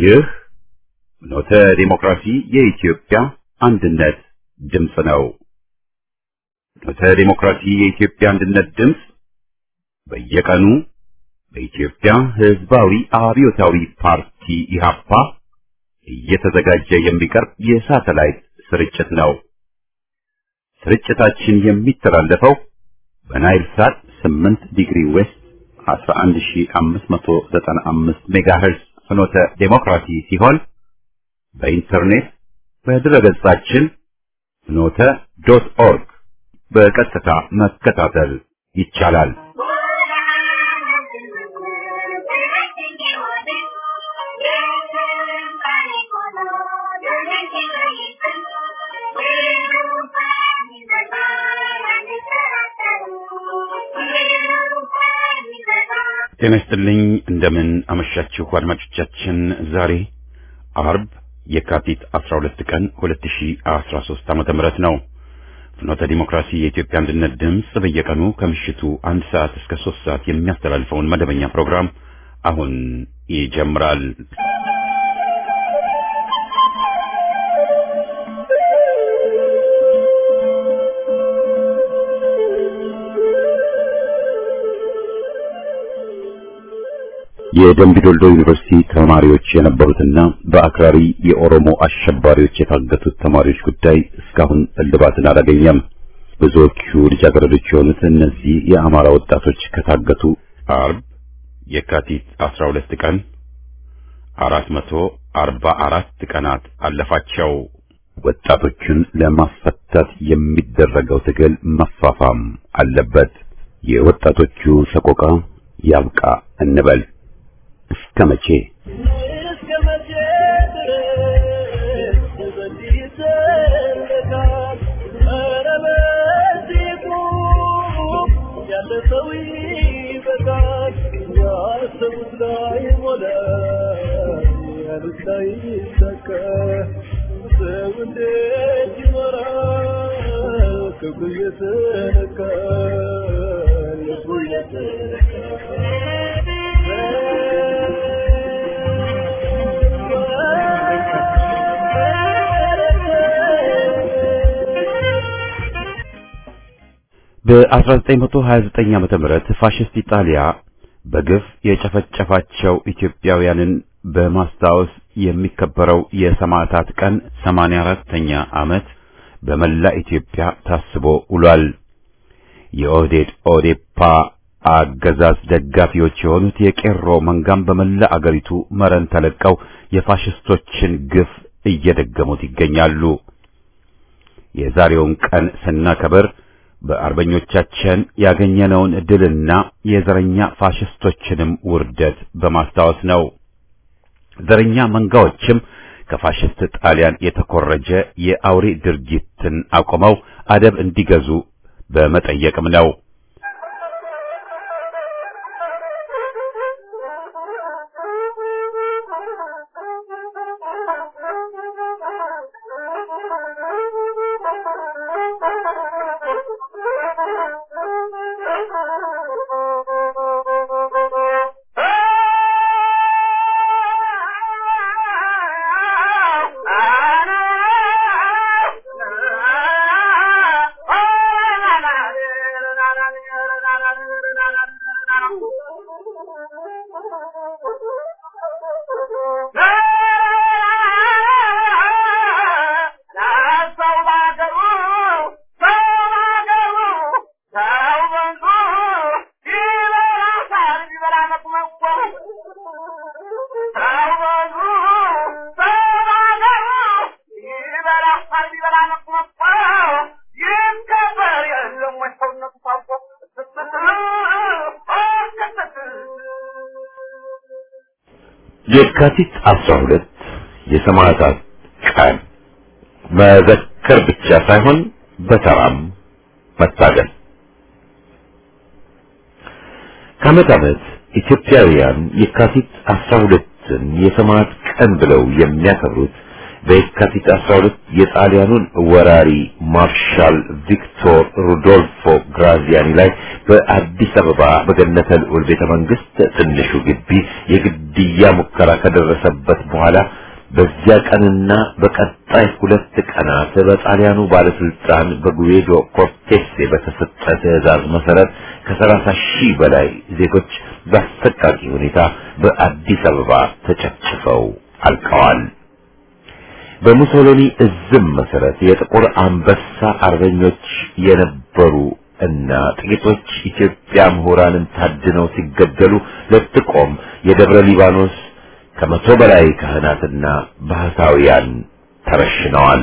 ይህ ኖተ ዲሞክራሲ የኢትዮጵያ አንድነት ድምፅ ነው። ኖተ ዲሞክራሲ የኢትዮጵያ አንድነት ድምፅ በየቀኑ በኢትዮጵያ ሕዝባዊ አብዮታዊ ፓርቲ ኢህአፓ እየተዘጋጀ የሚቀርብ የሳተላይት ስርጭት ነው። ስርጭታችን የሚተላለፈው በናይል ሳት 8 ዲግሪ ዌስት 11595 ሜጋሄርዝ ፍኖተ ዴሞክራሲ ሲሆን በኢንተርኔት በድረገጻችን ፍኖተ ዶት ኦርግ በቀጥታ መከታተል ይቻላል። ጤና ይስጥልኝ። እንደምን አመሻችሁ አድማጮቻችን። ዛሬ አርብ የካቲት 12 ቀን 2013 ዓመተ ምህረት ነው። ፍኖተ ዲሞክራሲ የኢትዮጵያ አንድነት ድምፅ በየቀኑ ከምሽቱ አንድ ሰዓት እስከ ሶስት ሰዓት የሚያስተላልፈውን መደበኛ ፕሮግራም አሁን ይጀምራል። የደምቢ ዶልዶ ዩኒቨርሲቲ ተማሪዎች የነበሩትና በአክራሪ የኦሮሞ አሸባሪዎች የታገቱት ተማሪዎች ጉዳይ እስካሁን እልባትን አላገኘም። ብዙዎቹ ልጃገረዶች የሆኑት እነዚህ የአማራ ወጣቶች ከታገቱ አርብ የካቲት 12 ቀን 444 ቀናት አለፋቸው። ወጣቶቹን ለማስፈታት የሚደረገው ትግል መፋፋም አለበት። የወጣቶቹ ሰቆቃ ያብቃ እንበል። እስከ መቼ እስከ መቼ ድረስ በዚህ ይዘለቃል? ኧረ በዚህ ቁም፣ ያለ ሰው ይበቃል። ያሰቡት ላይ ሞላ፣ ያሉት ላይ ይሳካ። ሰው እንዴት ይኖራል? ክብሩ እየተነካ ልቡ በ1929 ዓመተ ምህረት ፋሽስት ኢጣሊያ በግፍ የጨፈጨፋቸው ኢትዮጵያውያንን በማስታወስ የሚከበረው የሰማዕታት ቀን 84ኛ ዓመት በመላ ኢትዮጵያ ታስቦ ውሏል። የኦህዴድ ኦዴፓ አገዛዝ ደጋፊዎች የሆኑት የቄሮ መንጋም በመላ አገሪቱ መረን ተለቀው የፋሽስቶችን ግፍ እየደገሙት ይገኛሉ። የዛሬውን ቀን ስናከብር በአርበኞቻችን ያገኘነውን ድልና የዘረኛ ፋሽስቶችንም ውርደት በማስታወስ ነው። ዘረኛ መንጋዎችም ከፋሽስት ጣሊያን የተኮረጀ የአውሬ ድርጊትን አቁመው አደብ እንዲገዙ በመጠየቅም ነው። የካቲት 12 የሰማዕታት ቀን መዘከር ብቻ ሳይሆን በተራም መታገል። ከዓመት ዓመት ኢትዮጵያውያን የካቲት 12ን የሰማዕት ቀን ብለው የሚያከብሩት በየካቲት 12 የጣሊያኑን ወራሪ ማርሻል ቪክቶር ሩዶልፎ ግራዚያኒ ላይ በአዲስ አበባ በገነተ ልዑል ቤተ መንግስት ትንሹ ግቢ የግድያ ሙከራ ከደረሰበት በኋላ በዚያ ቀንና በቀጣይ ሁለት ቀናት በጣሊያኑ ባለስልጣን በጉዌዶ ኮርቴሴ በተሰጠ ትዕዛዝ መሰረት ከሰላሳ ሺህ በላይ ዜጎች በአሰቃቂ ሁኔታ በአዲስ አበባ ተጨፍጭፈው አልቀዋል። በሙሶሎኒ እዝም መሰረት የጥቁር አንበሳ አርበኞች የነበሩ እና ጥቂቶች ኢትዮጵያ ምሁራንን ታድነው ሲገደሉ ለጥቆም የደብረ ሊባኖስ ከመቶ በላይ ካህናትና ባህታውያን ተረሽነዋል።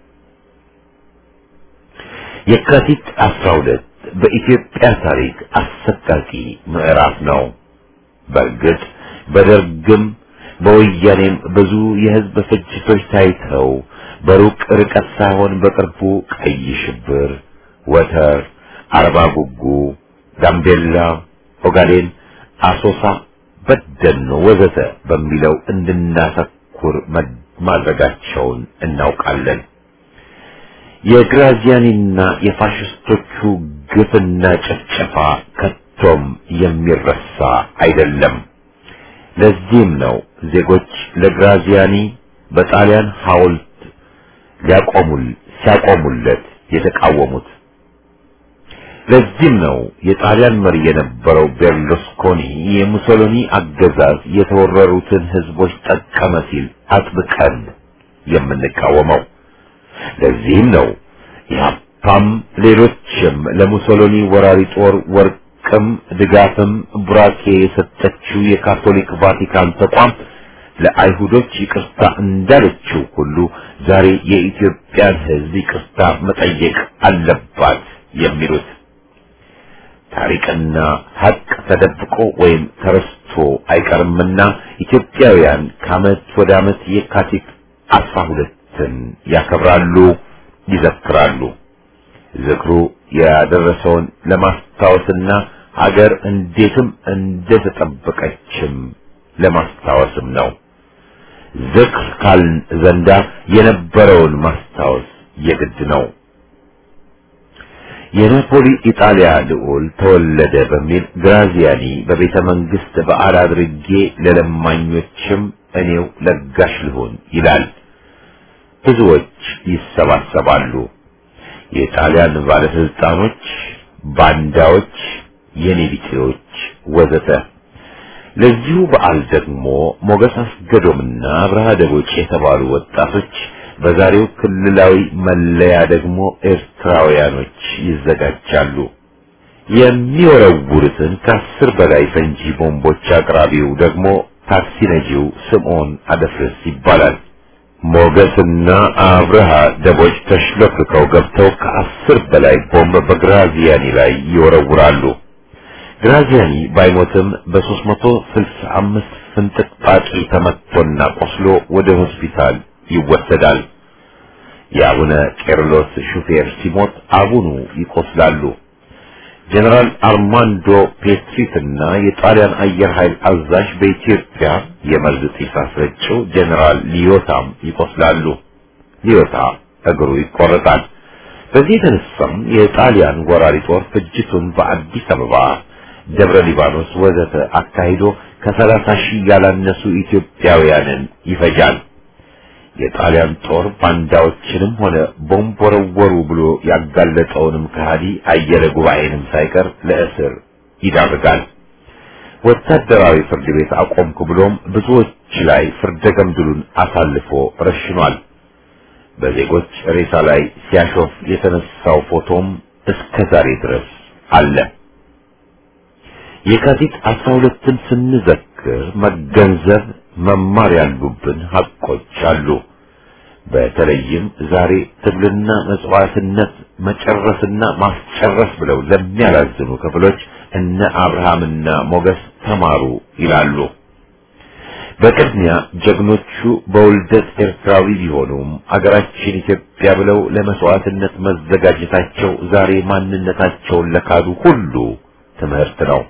የካቲት 12 በኢትዮጵያ ታሪክ አሰቃቂ ምዕራፍ ነው። በእርግጥ በደርግም በወያኔም ብዙ የህዝብ ፍጅቶች ታይተው በሩቅ ርቀት ሳይሆን በቅርቡ ቀይ ሽብር፣ ወተር፣ አርባ ጉጉ፣ ጋምቤላ፣ ኦጋዴን፣ አሶሳ፣ በደኖ ወዘተ በሚለው እንድናተኩር ማድረጋቸውን እናውቃለን። የግራዚያኒና የፋሽስቶቹ ግፍና ጭፍጨፋ ከቶም የሚረሳ አይደለም። ለዚህም ነው ዜጎች ለግራዚያኒ በጣሊያን ሐውልት ሊያቆሙል ሲያቆሙለት የተቃወሙት። ለዚህም ነው የጣሊያን መሪ የነበረው ቤርሉስኮኒ የሙሶሎኒ አገዛዝ የተወረሩትን ህዝቦች ጠቀመ ሲል አጥብቀን የምንቃወመው። ለዚህም ነው ኢህአፓም ሌሎችም ለሙሶሎኒ ወራሪ ጦር ወርቅም ድጋፍም ቡራኬ የሰጠችው የካቶሊክ ቫቲካን ተቋም ለአይሁዶች ይቅርታ እንዳለችው ሁሉ ዛሬ የኢትዮጵያን ህዝብ ይቅርታ መጠየቅ አለባት የሚሉት ታሪክና ሀቅ ተደብቆ ወይም ተረስቶ አይቀርምና ኢትዮጵያውያን ከዓመት ወደ ዓመት የካቲት አስራ ሁለትን ያከብራሉ፣ ይዘክራሉ። ዝክሩ ያደረሰውን ለማስታወስና ሀገር እንዴትም እንደተጠበቀችም ለማስታወስም ነው። ዝክር ካልን ዘንዳ የነበረውን ማስታወስ የግድ ነው። የናፖሊ ኢጣሊያ ልዑል ተወለደ በሚል ግራዚያኒ በቤተ መንግስት በዓል አድርጌ ለለማኞችም እኔው ለጋሽ ልሆን ይላል። ብዙዎች ይሰባሰባሉ። የጣሊያን ባለስልጣኖች፣ ባንዳዎች፣ የኔቢጤዎች ወዘተ። ለዚሁ በዓል ደግሞ ሞገስ አስገዶምና አብርሃ ደቦጭ የተባሉ ወጣቶች በዛሬው ክልላዊ መለያ ደግሞ ኤርትራውያኖች ይዘጋጃሉ። የሚወረውሩትን ከአስር በላይ ፈንጂ ቦምቦች አቅራቢው ደግሞ ታክሲ ነጂው ስምዖን አደፍርስ ይባላል። ሞገስና አብርሃ ደቦች ተሽለፍርከው ገብተው ከአስር በላይ ቦምብ በግራዚያኒ ላይ ይወረውራሉ። ግራዚያኒ ባይሞትም በሦስት መቶ ስልሳ አምስት ፍንጥቅጣቂ ተመትቶና ቆስሎ ወደ ሆስፒታል ይወሰዳል። የአቡነ ቄርሎስ ሹፌር ሲሞት አቡኑ ይቆስላሉ። ጀነራል አርማንዶ ፔትሪትና የጣሊያን አየር ኃይል አዛዥ በኢትዮጵያ የመርዝ ጢስ አስረጭው ጀነራል ሊዮታም ይቆስላሉ። ሊዮታ እግሩ ይቆረጣል። በዚህ የተነሳም የጣሊያን ወራሪ ጦር ፍጅቱን በአዲስ አበባ፣ ደብረ ሊባኖስ ወዘተ አካሂዶ ከሰላሳ ሺህ ያላነሱ ኢትዮጵያውያንን ይፈጃል። የጣሊያን ጦር ባንዳዎችንም ሆነ ቦምብ ወረወሩ ብሎ ያጋለጠውንም ከሃዲ አየለ ጉባኤንም ሳይቀር ለእስር ይዳርጋል። ወታደራዊ ፍርድ ቤት አቆምኩ ብሎም ብዙዎች ላይ ፍርደ ገምድሉን አሳልፎ ረሽኗል። በዜጎች ሬሳ ላይ ሲያሾፍ የተነሳው ፎቶም እስከ ዛሬ ድረስ አለ። የካቲት አስራ ሁለትን ስንዘክር መገንዘብ መማር ያሉብን ሀቆች አሉ። በተለይም ዛሬ ትግልና መጽዋዕትነት መጨረስና ማስጨረስ ብለው ለሚያላዝኑ ክፍሎች እነ አብርሃምና ሞገስ ተማሩ ይላሉ። በቅድሚያ ጀግኖቹ በውልደት ኤርትራዊ ቢሆኑም አገራችን ኢትዮጵያ ብለው ለመስዋዕትነት መዘጋጀታቸው ዛሬ ማንነታቸውን ለካዱ ሁሉ ትምህርት ነው።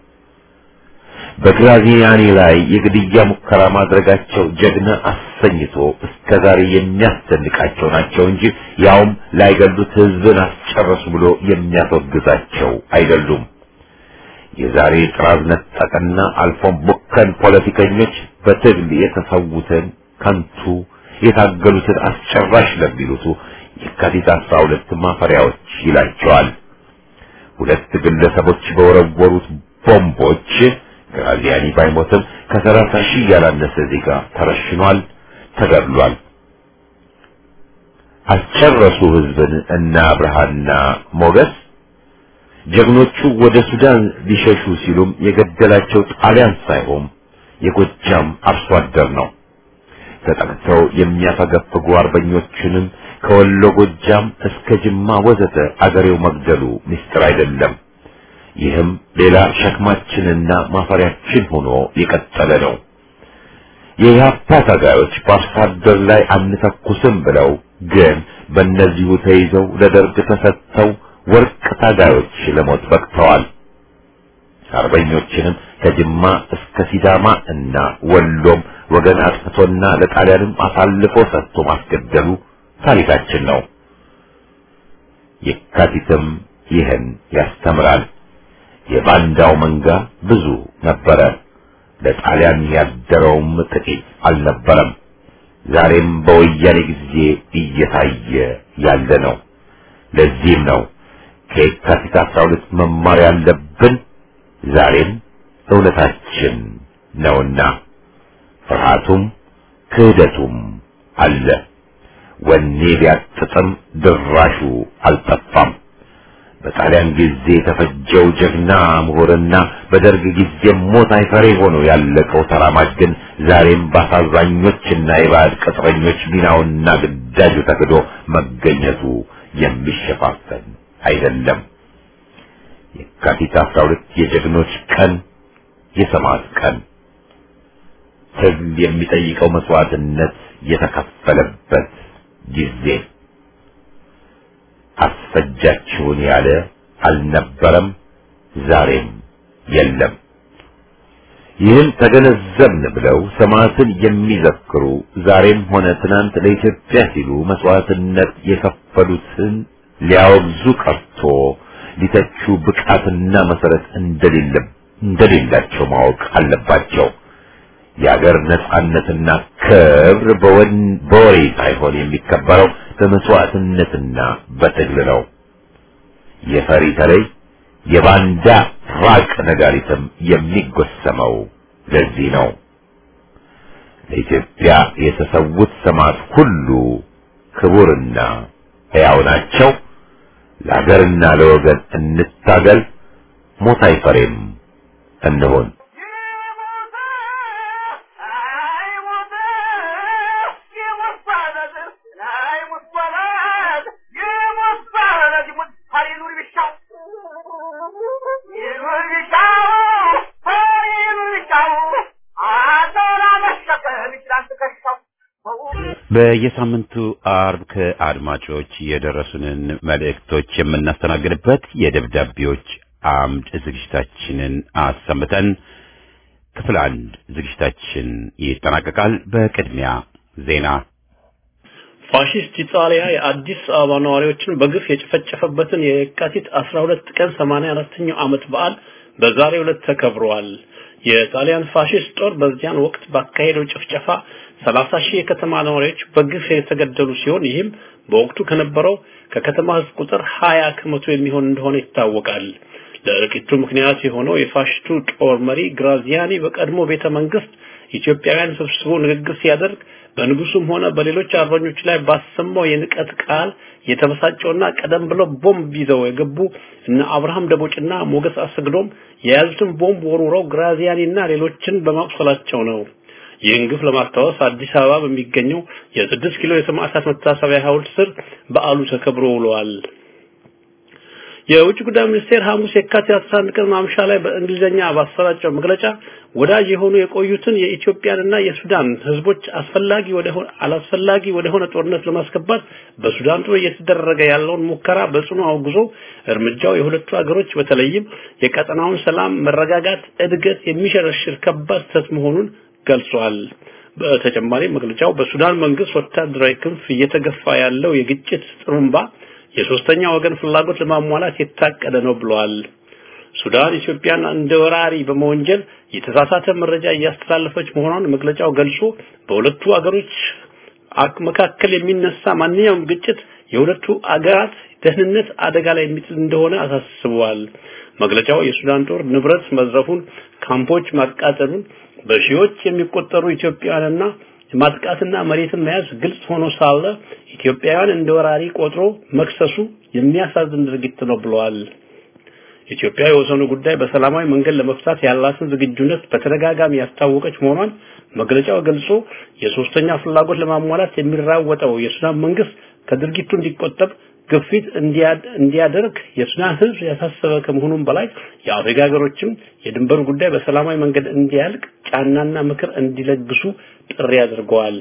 በግራዚያኒ ላይ የግድያ ሙከራ ማድረጋቸው ጀግና አሰኝቶ እስከ ዛሬ የሚያስደንቃቸው ናቸው እንጂ ያውም ላይገሉት ሕዝብን አስጨረሱ ብሎ የሚያስወግዛቸው አይደሉም። የዛሬ ጥራዝ ነጠቅና አልፎም ቡከን ፖለቲከኞች በትግል የተሰዉትን ከንቱ የታገሉትን አስጨራሽ ለሚሉቱ የካቲት አስራ ሁለት ማፈሪያዎች ይላቸዋል። ሁለት ግለሰቦች በወረወሩት ቦምቦች ግራዚያኒ ባይሞትም ከሰላሳ ሺህ ያላነሰ ዜጋ ተረሽኗል፣ ተገድሏል። አስጨረሱ ህዝብን እና ብርሃንና ሞገስ ጀግኖቹ ወደ ሱዳን ሊሸሹ ሲሉም የገደላቸው ጣሊያን ሳይሆን የጎጃም አርሶ አደር ነው። ተጠቅተው የሚያፈገፍጉ አርበኞችንም ከወሎ ጎጃም እስከ ጅማ ወዘተ አገሬው መግደሉ ምስጢር አይደለም። ይህም ሌላ ሸክማችንና ማፈሪያችን ሆኖ የቀጠለ ነው። የኢህአፓ ታጋዮች በአርሶ አደር ላይ አንተኩስም ብለው ግን በእነዚሁ ተይዘው ለደርግ ተሰጥተው ወርቅ ታጋዮች ለሞት በቅተዋል። አርበኞችንም ከጅማ እስከ ሲዳማ እና ወሎም ወገን አጥፍቶና ለጣሊያንም አሳልፎ ሰጥቶ ማስገደሉ ታሪካችን ነው። የካቲትም ይህን ያስተምራል። የባንዳው መንጋ ብዙ ነበረ፣ ለጣሊያን ያደረውም ጥቂት አልነበረም። ዛሬም በወያኔ ጊዜ እየታየ ያለ ነው። ለዚህም ነው ከየካቲት አስራ ሁለት መማር ያለብን ዛሬም እውነታችን ነውና ፍርሃቱም ክህደቱም አለ። ወኔ ቢያጥጥም ድራሹ አልጠፋም። በጣሊያን ጊዜ የተፈጀው ጀግና ምሁርና በደርግ ጊዜ ሞት አይፈሬ ሆኖ ያለቀው ተራማጅ ግን ዛሬም በአሳዛኞችና የባዕድ ቅጥረኞች ሚናውና ግዳጁ ተክዶ መገኘቱ የሚሸፋፈን አይደለም። የካቲት አስራ ሁለት የጀግኖች ቀን፣ የሰማዕት ቀን፣ ትግል የሚጠይቀው መስዋዕትነት የተከፈለበት ጊዜ አስፈጃችሁን ያለ አልነበረም፣ ዛሬም የለም። ይህን ተገነዘብን ብለው ሰማዕትን የሚዘክሩ ዛሬም ሆነ ትናንት ለኢትዮጵያ ሲሉ መስዋዕትነት የከፈሉትን ሊያወግዙ ቀርቶ ሊተቹ ብቃትና መሰረት እንደሌለ እንደሌላቸው ማወቅ አለባቸው። የአገር ነጻነትና ክብር በወሬ ሳይሆን የሚከበረው በመስዋዕትነትና በትግል ነው። የፈሪ ተለይ የባንዳ ራቅ ነጋሪትም የሚጎሰመው ለዚህ ነው። ለኢትዮጵያ የተሰዉት ሰማዕት ሁሉ ክቡርና ሕያው ናቸው። ለአገርና ለወገን እንታገል፣ ሞት አይፈሬም እንሆን። በየሳምንቱ አርብ ከአድማጮች የደረሱንን መልእክቶች የምናስተናግድበት የደብዳቤዎች አምድ ዝግጅታችንን አሰምተን ክፍል አንድ ዝግጅታችን ይጠናቀቃል። በቅድሚያ ዜና። ፋሺስት ኢጣሊያ የአዲስ አበባ ነዋሪዎችን በግፍ የጨፈጨፈበትን የካቲት 12 ቀን 84ኛው ዓመት በዓል በዛሬው ዕለት ተከብሯል። የጣሊያን ፋሺስት ጦር በዚያን ወቅት ባካሄደው ጭፍጨፋ 30 ሺህ የከተማ ነዋሪዎች በግፍ የተገደሉ ሲሆን ይህም በወቅቱ ከነበረው ከከተማ ሕዝብ ቁጥር 20 ከመቶ የሚሆን እንደሆነ ይታወቃል። ለእልቂቱ ምክንያት የሆነው የፋሽስቱ ጦር መሪ ግራዚያኒ በቀድሞ ቤተ መንግስት ኢትዮጵያውያን ሰብስቦ ንግግር ሲያደርግ በንጉሱም ሆነ በሌሎች አርበኞች ላይ ባሰማው የንቀት ቃል የተበሳጨውና ቀደም ብለው ቦምብ ይዘው የገቡ እነ አብርሃም ደቦጭና ሞገስ አሰግዶም የያዙትን ቦምብ ወርውረው ግራዚያኒና ሌሎችን በማቁሰላቸው ነው። ይህን ግፍ ለማስታወስ አዲስ አበባ በሚገኘው የስድስት ኪሎ የሰማዕታት መታሰቢያ ሐውልት ስር በዓሉ ተከብሮ ውለዋል። የውጭ ጉዳይ ሚኒስቴር ሐሙስ የካቲት 11 ቀን ማምሻ ላይ በእንግሊዝኛ ባሰራጨው መግለጫ ወዳጅ የሆኑ የቆዩትን የኢትዮጵያንና የሱዳን ህዝቦች አስፈላጊ ወደ አላስፈላጊ ወደ ሆነ ጦርነት ለማስገባት በሱዳን ጦር እየተደረገ ያለውን ሙከራ በጽኑ አውግዞ እርምጃው የሁለቱ ሀገሮች በተለይም የቀጠናውን ሰላም፣ መረጋጋት፣ እድገት የሚሸረሽር ከባድ ስህተት መሆኑን ገልጿል። በተጨማሪ መግለጫው በሱዳን መንግስት ወታደራዊ ክንፍ እየተገፋ ያለው የግጭት ጥሩምባ የሶስተኛ ወገን ፍላጎት ለማሟላት የታቀደ ነው ብለዋል። ሱዳን ኢትዮጵያን እንደ ወራሪ በመወንጀል የተሳሳተ መረጃ እያስተላለፈች መሆኗን መግለጫው ገልጾ በሁለቱ አገሮች መካከል የሚነሳ ማንኛውም ግጭት የሁለቱ አገራት ደህንነት አደጋ ላይ የሚጥል እንደሆነ አሳስበዋል። መግለጫው የሱዳን ጦር ንብረት መዝረፉን፣ ካምፖች ማቃጠሉን፣ በሺዎች የሚቆጠሩ ኢትዮጵያውያንና ማጥቃትና መሬትን መያዝ ግልጽ ሆኖ ሳለ ኢትዮጵያውያን እንደ ወራሪ ቆጥሮ መክሰሱ የሚያሳዝን ድርጊት ነው ብለዋል። ኢትዮጵያ የወሰኑ ጉዳይ በሰላማዊ መንገድ ለመፍታት ያላትን ዝግጁነት በተደጋጋሚ ያስታወቀች መሆኗን መግለጫው ገልጾ የሶስተኛ ፍላጎት ለማሟላት የሚራወጠው የሱዳን መንግስት ከድርጊቱ እንዲቆጠብ ግፊት እንዲያደርግ የሱዳን ህዝብ ያሳሰበ ከመሆኑም በላይ የአፍሪካ ሀገሮችም የድንበሩ ጉዳይ በሰላማዊ መንገድ እንዲያልቅ ጫናና ምክር እንዲለግሱ ጥሪ አድርገዋል።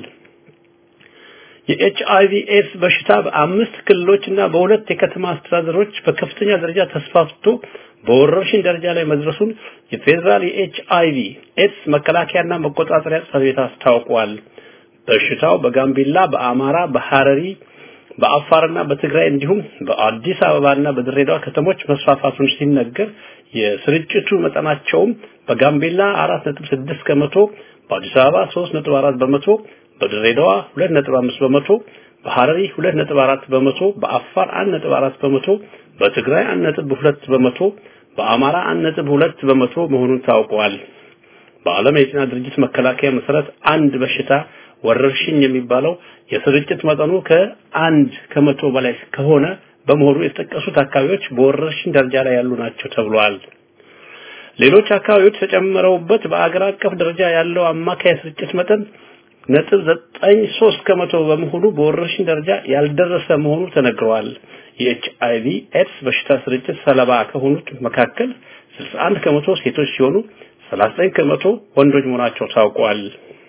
የኤች አይቪ ኤድስ በሽታ በአምስት ክልሎችና በሁለት የከተማ አስተዳደሮች በከፍተኛ ደረጃ ተስፋፍቶ በወረርሽኝ ደረጃ ላይ መድረሱን የፌዴራል የኤች አይቪ ኤድስ መከላከያና መቆጣጠሪያ ጽሕፈት ቤት አስታውቋል። በሽታው በጋምቤላ፣ በአማራ፣ በሐረሪ በአፋርና በትግራይ እንዲሁም በአዲስ አበባና በድሬዳዋ ከተሞች መስፋፋቱን ሲነገር የስርጭቱ መጠናቸውም በጋምቤላ 4.6 ከመቶ፣ በአዲስ አበባ 3.4 በመቶ፣ በድሬዳዋ 2.5 በመቶ፣ በሐረሪ 2.4 በመቶ፣ በአፋር 1.4 በመቶ፣ በትግራይ 1.2 በመቶ፣ በአማራ 1.2 በመቶ መሆኑን ታውቋል። በዓለም የጤና ድርጅት መከላከያ መሰረት አንድ በሽታ ወረርሽኝ የሚባለው የስርጭት መጠኑ ከአንድ ከመቶ በላይ ከሆነ በመሆኑ የተጠቀሱት አካባቢዎች በወረርሽኝ ደረጃ ላይ ያሉ ናቸው ተብሏል። ሌሎች አካባቢዎች ተጨምረውበት በአገር አቀፍ ደረጃ ያለው አማካይ ስርጭት መጠን ነጥብ ዘጠኝ ሶስት ከመቶ በመሆኑ በወረርሽኝ ደረጃ ያልደረሰ መሆኑ ተነግረዋል። የኤች አይቪ ኤድስ በሽታ ስርጭት ሰለባ ከሆኑት መካከል 61 ከመቶ ሴቶች ሲሆኑ 39 ከመቶ ወንዶች መሆናቸው ታውቋል።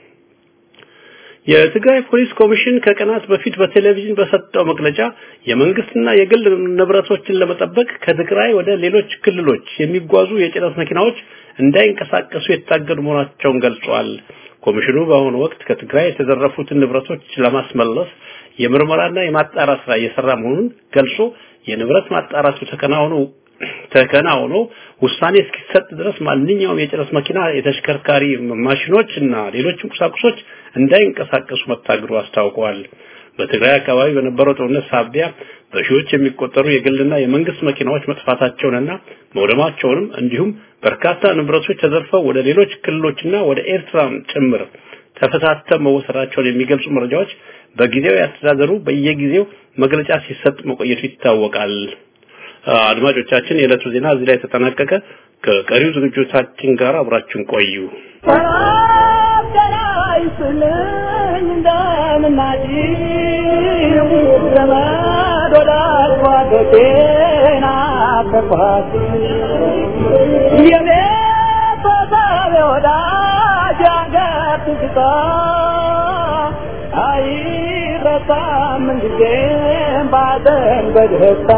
የትግራይ ፖሊስ ኮሚሽን ከቀናት በፊት በቴሌቪዥን በሰጠው መግለጫ የመንግስትና የግል ንብረቶችን ለመጠበቅ ከትግራይ ወደ ሌሎች ክልሎች የሚጓዙ የጭነት መኪናዎች እንዳይንቀሳቀሱ የታገዱ መሆናቸውን ገልጿል። ኮሚሽኑ በአሁኑ ወቅት ከትግራይ የተዘረፉትን ንብረቶች ለማስመለስ የምርመራና የማጣራት ስራ እየሰራ መሆኑን ገልጾ የንብረት ማጣራቱ ተከናውኖ ተከናውኖ ውሳኔ እስኪሰጥ ድረስ ማንኛውም የጭነት መኪና፣ የተሽከርካሪ ማሽኖች እና ሌሎችም ቁሳቁሶች እንዳይንቀሳቀሱ መታገዱ አስታውቀዋል። በትግራይ አካባቢ በነበረው ጦርነት ሳቢያ በሺዎች የሚቆጠሩ የግልና የመንግስት መኪናዎች መጥፋታቸውንና መውደማቸውንም እንዲሁም በርካታ ንብረቶች ተዘርፈው ወደ ሌሎች ክልሎችና ወደ ኤርትራም ጭምር ተፈታተው መወሰዳቸውን የሚገልጹ መረጃዎች በጊዜው ያስተዳደሩ በየጊዜው መግለጫ ሲሰጥ መቆየቱ ይታወቃል። አድማጮቻችን፣ የዕለቱ ዜና እዚህ ላይ ተጠናቀቀ። ከቀሪው ዝግጅቶቻችን ጋር አብራችሁን ቆዩ። አይረሳም ጊዜም ባዘን በደስታ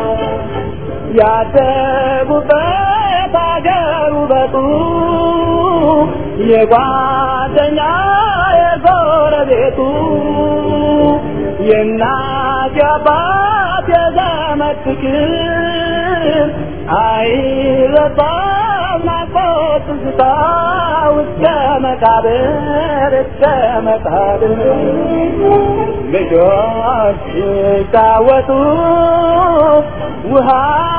ያደጉበት አገር ውበቱ የጓደኛ የጎረቤቱ የእናት የአባት የዘመድ ፍቅር አይረሳም ናፍቆት ትዝታ እስከ መቃብር እስከ መቃብር ልጆች ሲጫወቱ ውሃ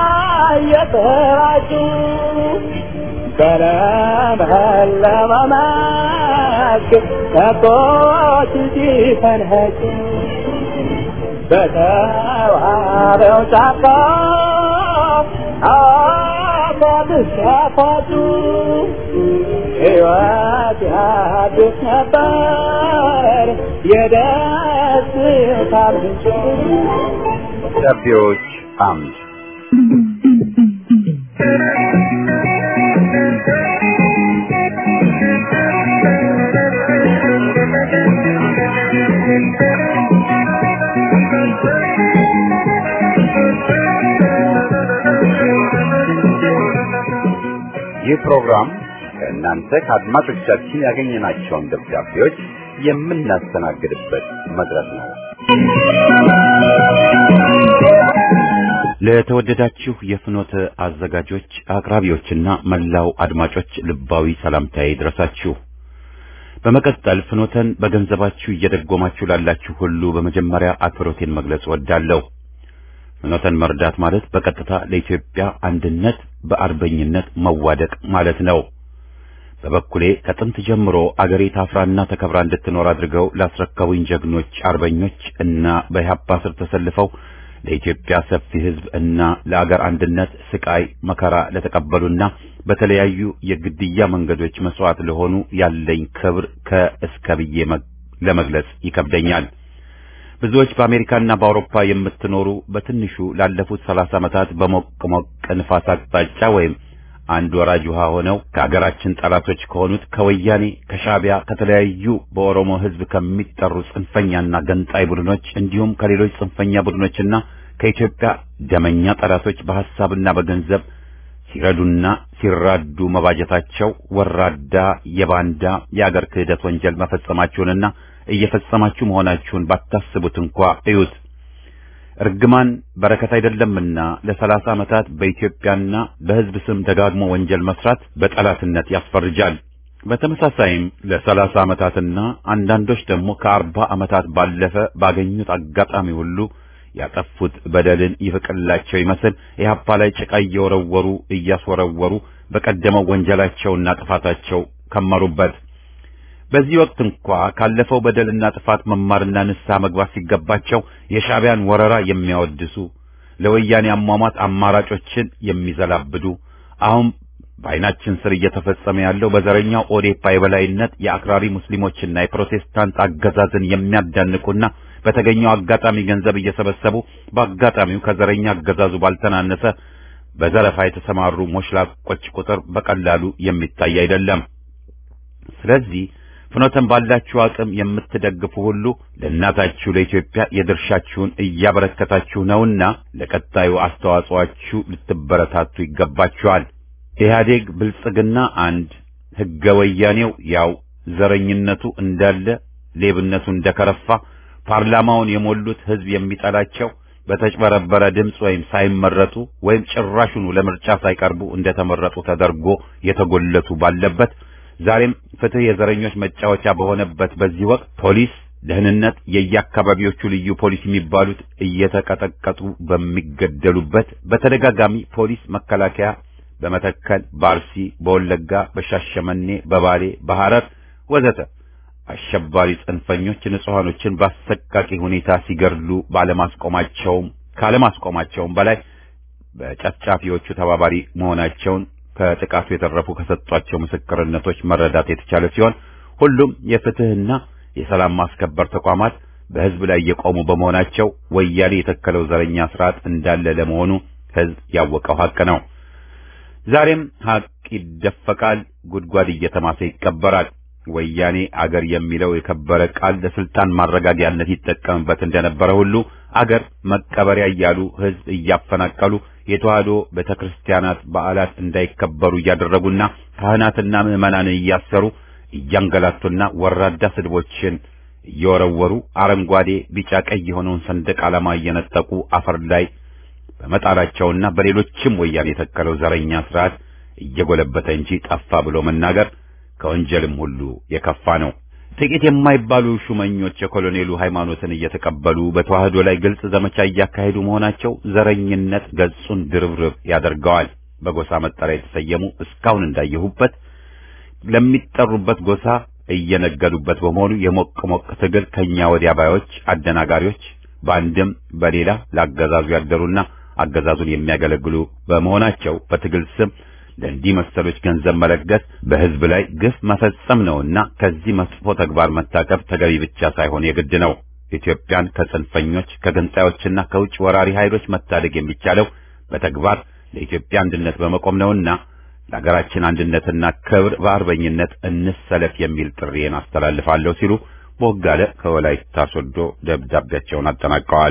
እየተራጩ በለመለመ መስክ ከብቶች ሲፈንኸጩ በተዋበው ጫካ አባብስ ያፋጩ ሕይወት ያድስ ነበር የደስታ ምንጭ ደብዳቤዎች አምድ ይህ ፕሮግራም ከእናንተ ከአድማጮቻችን ያገኘናቸውን ደብዳቤዎች የምናስተናግድበት መድረክ ነው። ለተወደዳችሁ የፍኖተ አዘጋጆች አቅራቢዎችና መላው አድማጮች ልባዊ ሰላምታዬ ይድረሳችሁ። በመቀጠል ፍኖተን በገንዘባችሁ እየደጎማችሁ ላላችሁ ሁሉ በመጀመሪያ አክብሮቴን መግለጽ ወዳለሁ። ፍኖተን መርዳት ማለት በቀጥታ ለኢትዮጵያ አንድነት በአርበኝነት መዋደቅ ማለት ነው። በበኩሌ ከጥንት ጀምሮ አገሬ ታፍራና ተከብራ እንድትኖር አድርገው ላስረከቡኝ ጀግኖች አርበኞች እና በኢህአፓ ስር ተሰልፈው ለኢትዮጵያ ሰፊ ሕዝብ እና ለአገር አንድነት ስቃይ መከራ ለተቀበሉና በተለያዩ የግድያ መንገዶች መስዋዕት ለሆኑ ያለኝ ክብር ከእስከ ብዬ ለመግለጽ ይከብደኛል። ብዙዎች በአሜሪካና በአውሮፓ የምትኖሩ በትንሹ ላለፉት ሰላሳ ዓመታት በሞቅ ሞቅ ንፋስ አቅጣጫ ወይም አንድ ወራጅ ውሃ ሆነው ከአገራችን ጠላቶች ከሆኑት ከወያኔ፣ ከሻዕቢያ፣ ከተለያዩ በኦሮሞ ሕዝብ ከሚጠሩ ጽንፈኛና ገንጣይ ቡድኖች እንዲሁም ከሌሎች ጽንፈኛ ቡድኖችና ከኢትዮጵያ ደመኛ ጠላቶች በሐሳብና በገንዘብ ሲረዱና ሲራዱ መባጀታቸው ወራዳ የባንዳ የአገር ክህደት ወንጀል መፈጸማችሁንና እየፈጸማችሁ መሆናችሁን ባታስቡት እንኳ እዩት። እርግማን በረከት አይደለምና ለሰላሳ ዓመታት በኢትዮጵያና በሕዝብ ስም ደጋግሞ ወንጀል መስራት በጠላትነት ያስፈርጃል። በተመሳሳይም ለሰላሳ ዓመታትና አንዳንዶች ደግሞ ከአርባ ዓመታት ባለፈ ባገኙት አጋጣሚ ሁሉ ያጠፉት በደልን ይፍቅላቸው ይመስል ኢህአፓ ላይ ጭቃ እየወረወሩ እያስወረወሩ በቀደመው ወንጀላቸውና ጥፋታቸው ከመሩበት። በዚህ ወቅት እንኳ ካለፈው በደልና ጥፋት መማርና ንስሐ መግባት ሲገባቸው የሻዕቢያን ወረራ የሚያወድሱ ለወያኔ አሟሟት አማራጮችን የሚዘላብዱ አሁን በዓይናችን ስር እየተፈጸመ ያለው በዘረኛው ኦዴፓ የበላይነት የአክራሪ ሙስሊሞችና የፕሮቴስታንት አገዛዝን የሚያዳንቁና በተገኘው አጋጣሚ ገንዘብ እየሰበሰቡ በአጋጣሚው ከዘረኛ አገዛዙ ባልተናነሰ በዘረፋ የተሰማሩ ሞሽላቆች ቁጥር በቀላሉ የሚታይ አይደለም። ስለዚህ ፍኖተን ባላችሁ አቅም የምትደግፉ ሁሉ ለእናታችሁ ለኢትዮጵያ የድርሻችሁን እያበረከታችሁ ነውና ለቀጣዩ አስተዋጽኦአችሁ ልትበረታቱ ይገባችኋል። ኢህአዴግ ብልጽግና አንድ፣ ሕገ ወያኔው ያው፣ ዘረኝነቱ እንዳለ፣ ሌብነቱ እንደከረፋ፣ ፓርላማውን የሞሉት ሕዝብ የሚጠላቸው በተጭበረበረ ድምፅ ወይም ሳይመረጡ ወይም ጭራሹኑ ለምርጫ ሳይቀርቡ እንደተመረጡ ተደርጎ የተጎለቱ ባለበት ዛሬም ፍትህ የዘረኞች መጫወቻ በሆነበት በዚህ ወቅት ፖሊስ፣ ደህንነት፣ የየአካባቢዎቹ ልዩ ፖሊስ የሚባሉት እየተቀጠቀጡ በሚገደሉበት በተደጋጋሚ ፖሊስ፣ መከላከያ በመተከል፣ በአርሲ፣ በወለጋ፣ በሻሸመኔ፣ በባሌ፣ በሐረር ወዘተ አሸባሪ ጽንፈኞች ንጹሐኖችን በአሰቃቂ ሁኔታ ሲገድሉ ባለማስቆማቸውም ካለማስቆማቸውም በላይ በጨፍጫፊዎቹ ተባባሪ መሆናቸውን ከጥቃቱ የተረፉ ከሰጧቸው ምስክርነቶች መረዳት የተቻለ ሲሆን ሁሉም የፍትህና የሰላም ማስከበር ተቋማት በህዝብ ላይ የቆሙ በመሆናቸው ወያኔ የተከለው ዘረኛ ስርዓት እንዳለ ለመሆኑ ህዝብ ያወቀው ሀቅ ነው። ዛሬም ሀቅ ይደፈቃል፣ ጉድጓድ እየተማሰ ይቀበራል። ወያኔ አገር የሚለው የከበረ ቃል ለስልጣን ማረጋጊያነት ይጠቀምበት እንደነበረ ሁሉ አገር መቀበሪያ እያሉ ህዝብ እያፈናቀሉ የተዋህዶ ቤተክርስቲያናት በዓላት እንዳይከበሩ እያደረጉና ካህናትና ምዕመናንን እያሰሩ እያንገላቱና ወራዳ ስድቦችን እየወረወሩ አረንጓዴ፣ ቢጫ፣ ቀይ የሆነውን ሰንደቅ ዓላማ እየነጠቁ አፈር ላይ በመጣላቸውና በሌሎችም ወያኔ የተከለው ዘረኛ ስርዓት እየጎለበተ እንጂ ጠፋ ብሎ መናገር ከወንጀልም ሁሉ የከፋ ነው። ጥቂት የማይባሉ ሹመኞች የኮሎኔሉ ሃይማኖትን እየተቀበሉ በተዋህዶ ላይ ግልጽ ዘመቻ እያካሄዱ መሆናቸው ዘረኝነት ገጹን ድርብርብ ያደርገዋል። በጎሳ መጠሪያ የተሰየሙ እስካሁን እንዳየሁበት ለሚጠሩበት ጎሳ እየነገዱበት በመሆኑ የሞቅ ሞቅ ትግል ከኛ ወዲያ ባዮች አደናጋሪዎች በአንድም በሌላ ለአገዛዙ ያደሩና አገዛዙን የሚያገለግሉ በመሆናቸው በትግል ስም ለእንዲህ መሰሎች ገንዘብ መለገስ በሕዝብ ላይ ግፍ መፈጸም ነውና ከዚህ መጥፎ ተግባር መታቀብ ተገቢ ብቻ ሳይሆን የግድ ነው። ኢትዮጵያን ከጽንፈኞች ከገንጣዮችና ከውጭ ወራሪ ኃይሎች መታደግ የሚቻለው በተግባር ለኢትዮጵያ አንድነት በመቆም ነውና ለሀገራችን አንድነትና ክብር በአርበኝነት እንሰለፍ የሚል ጥሪዬን አስተላልፋለሁ ሲሉ ቦጋለ ከወላይታ ሶዶ ደብዳቤያቸውን አጠናቀዋል።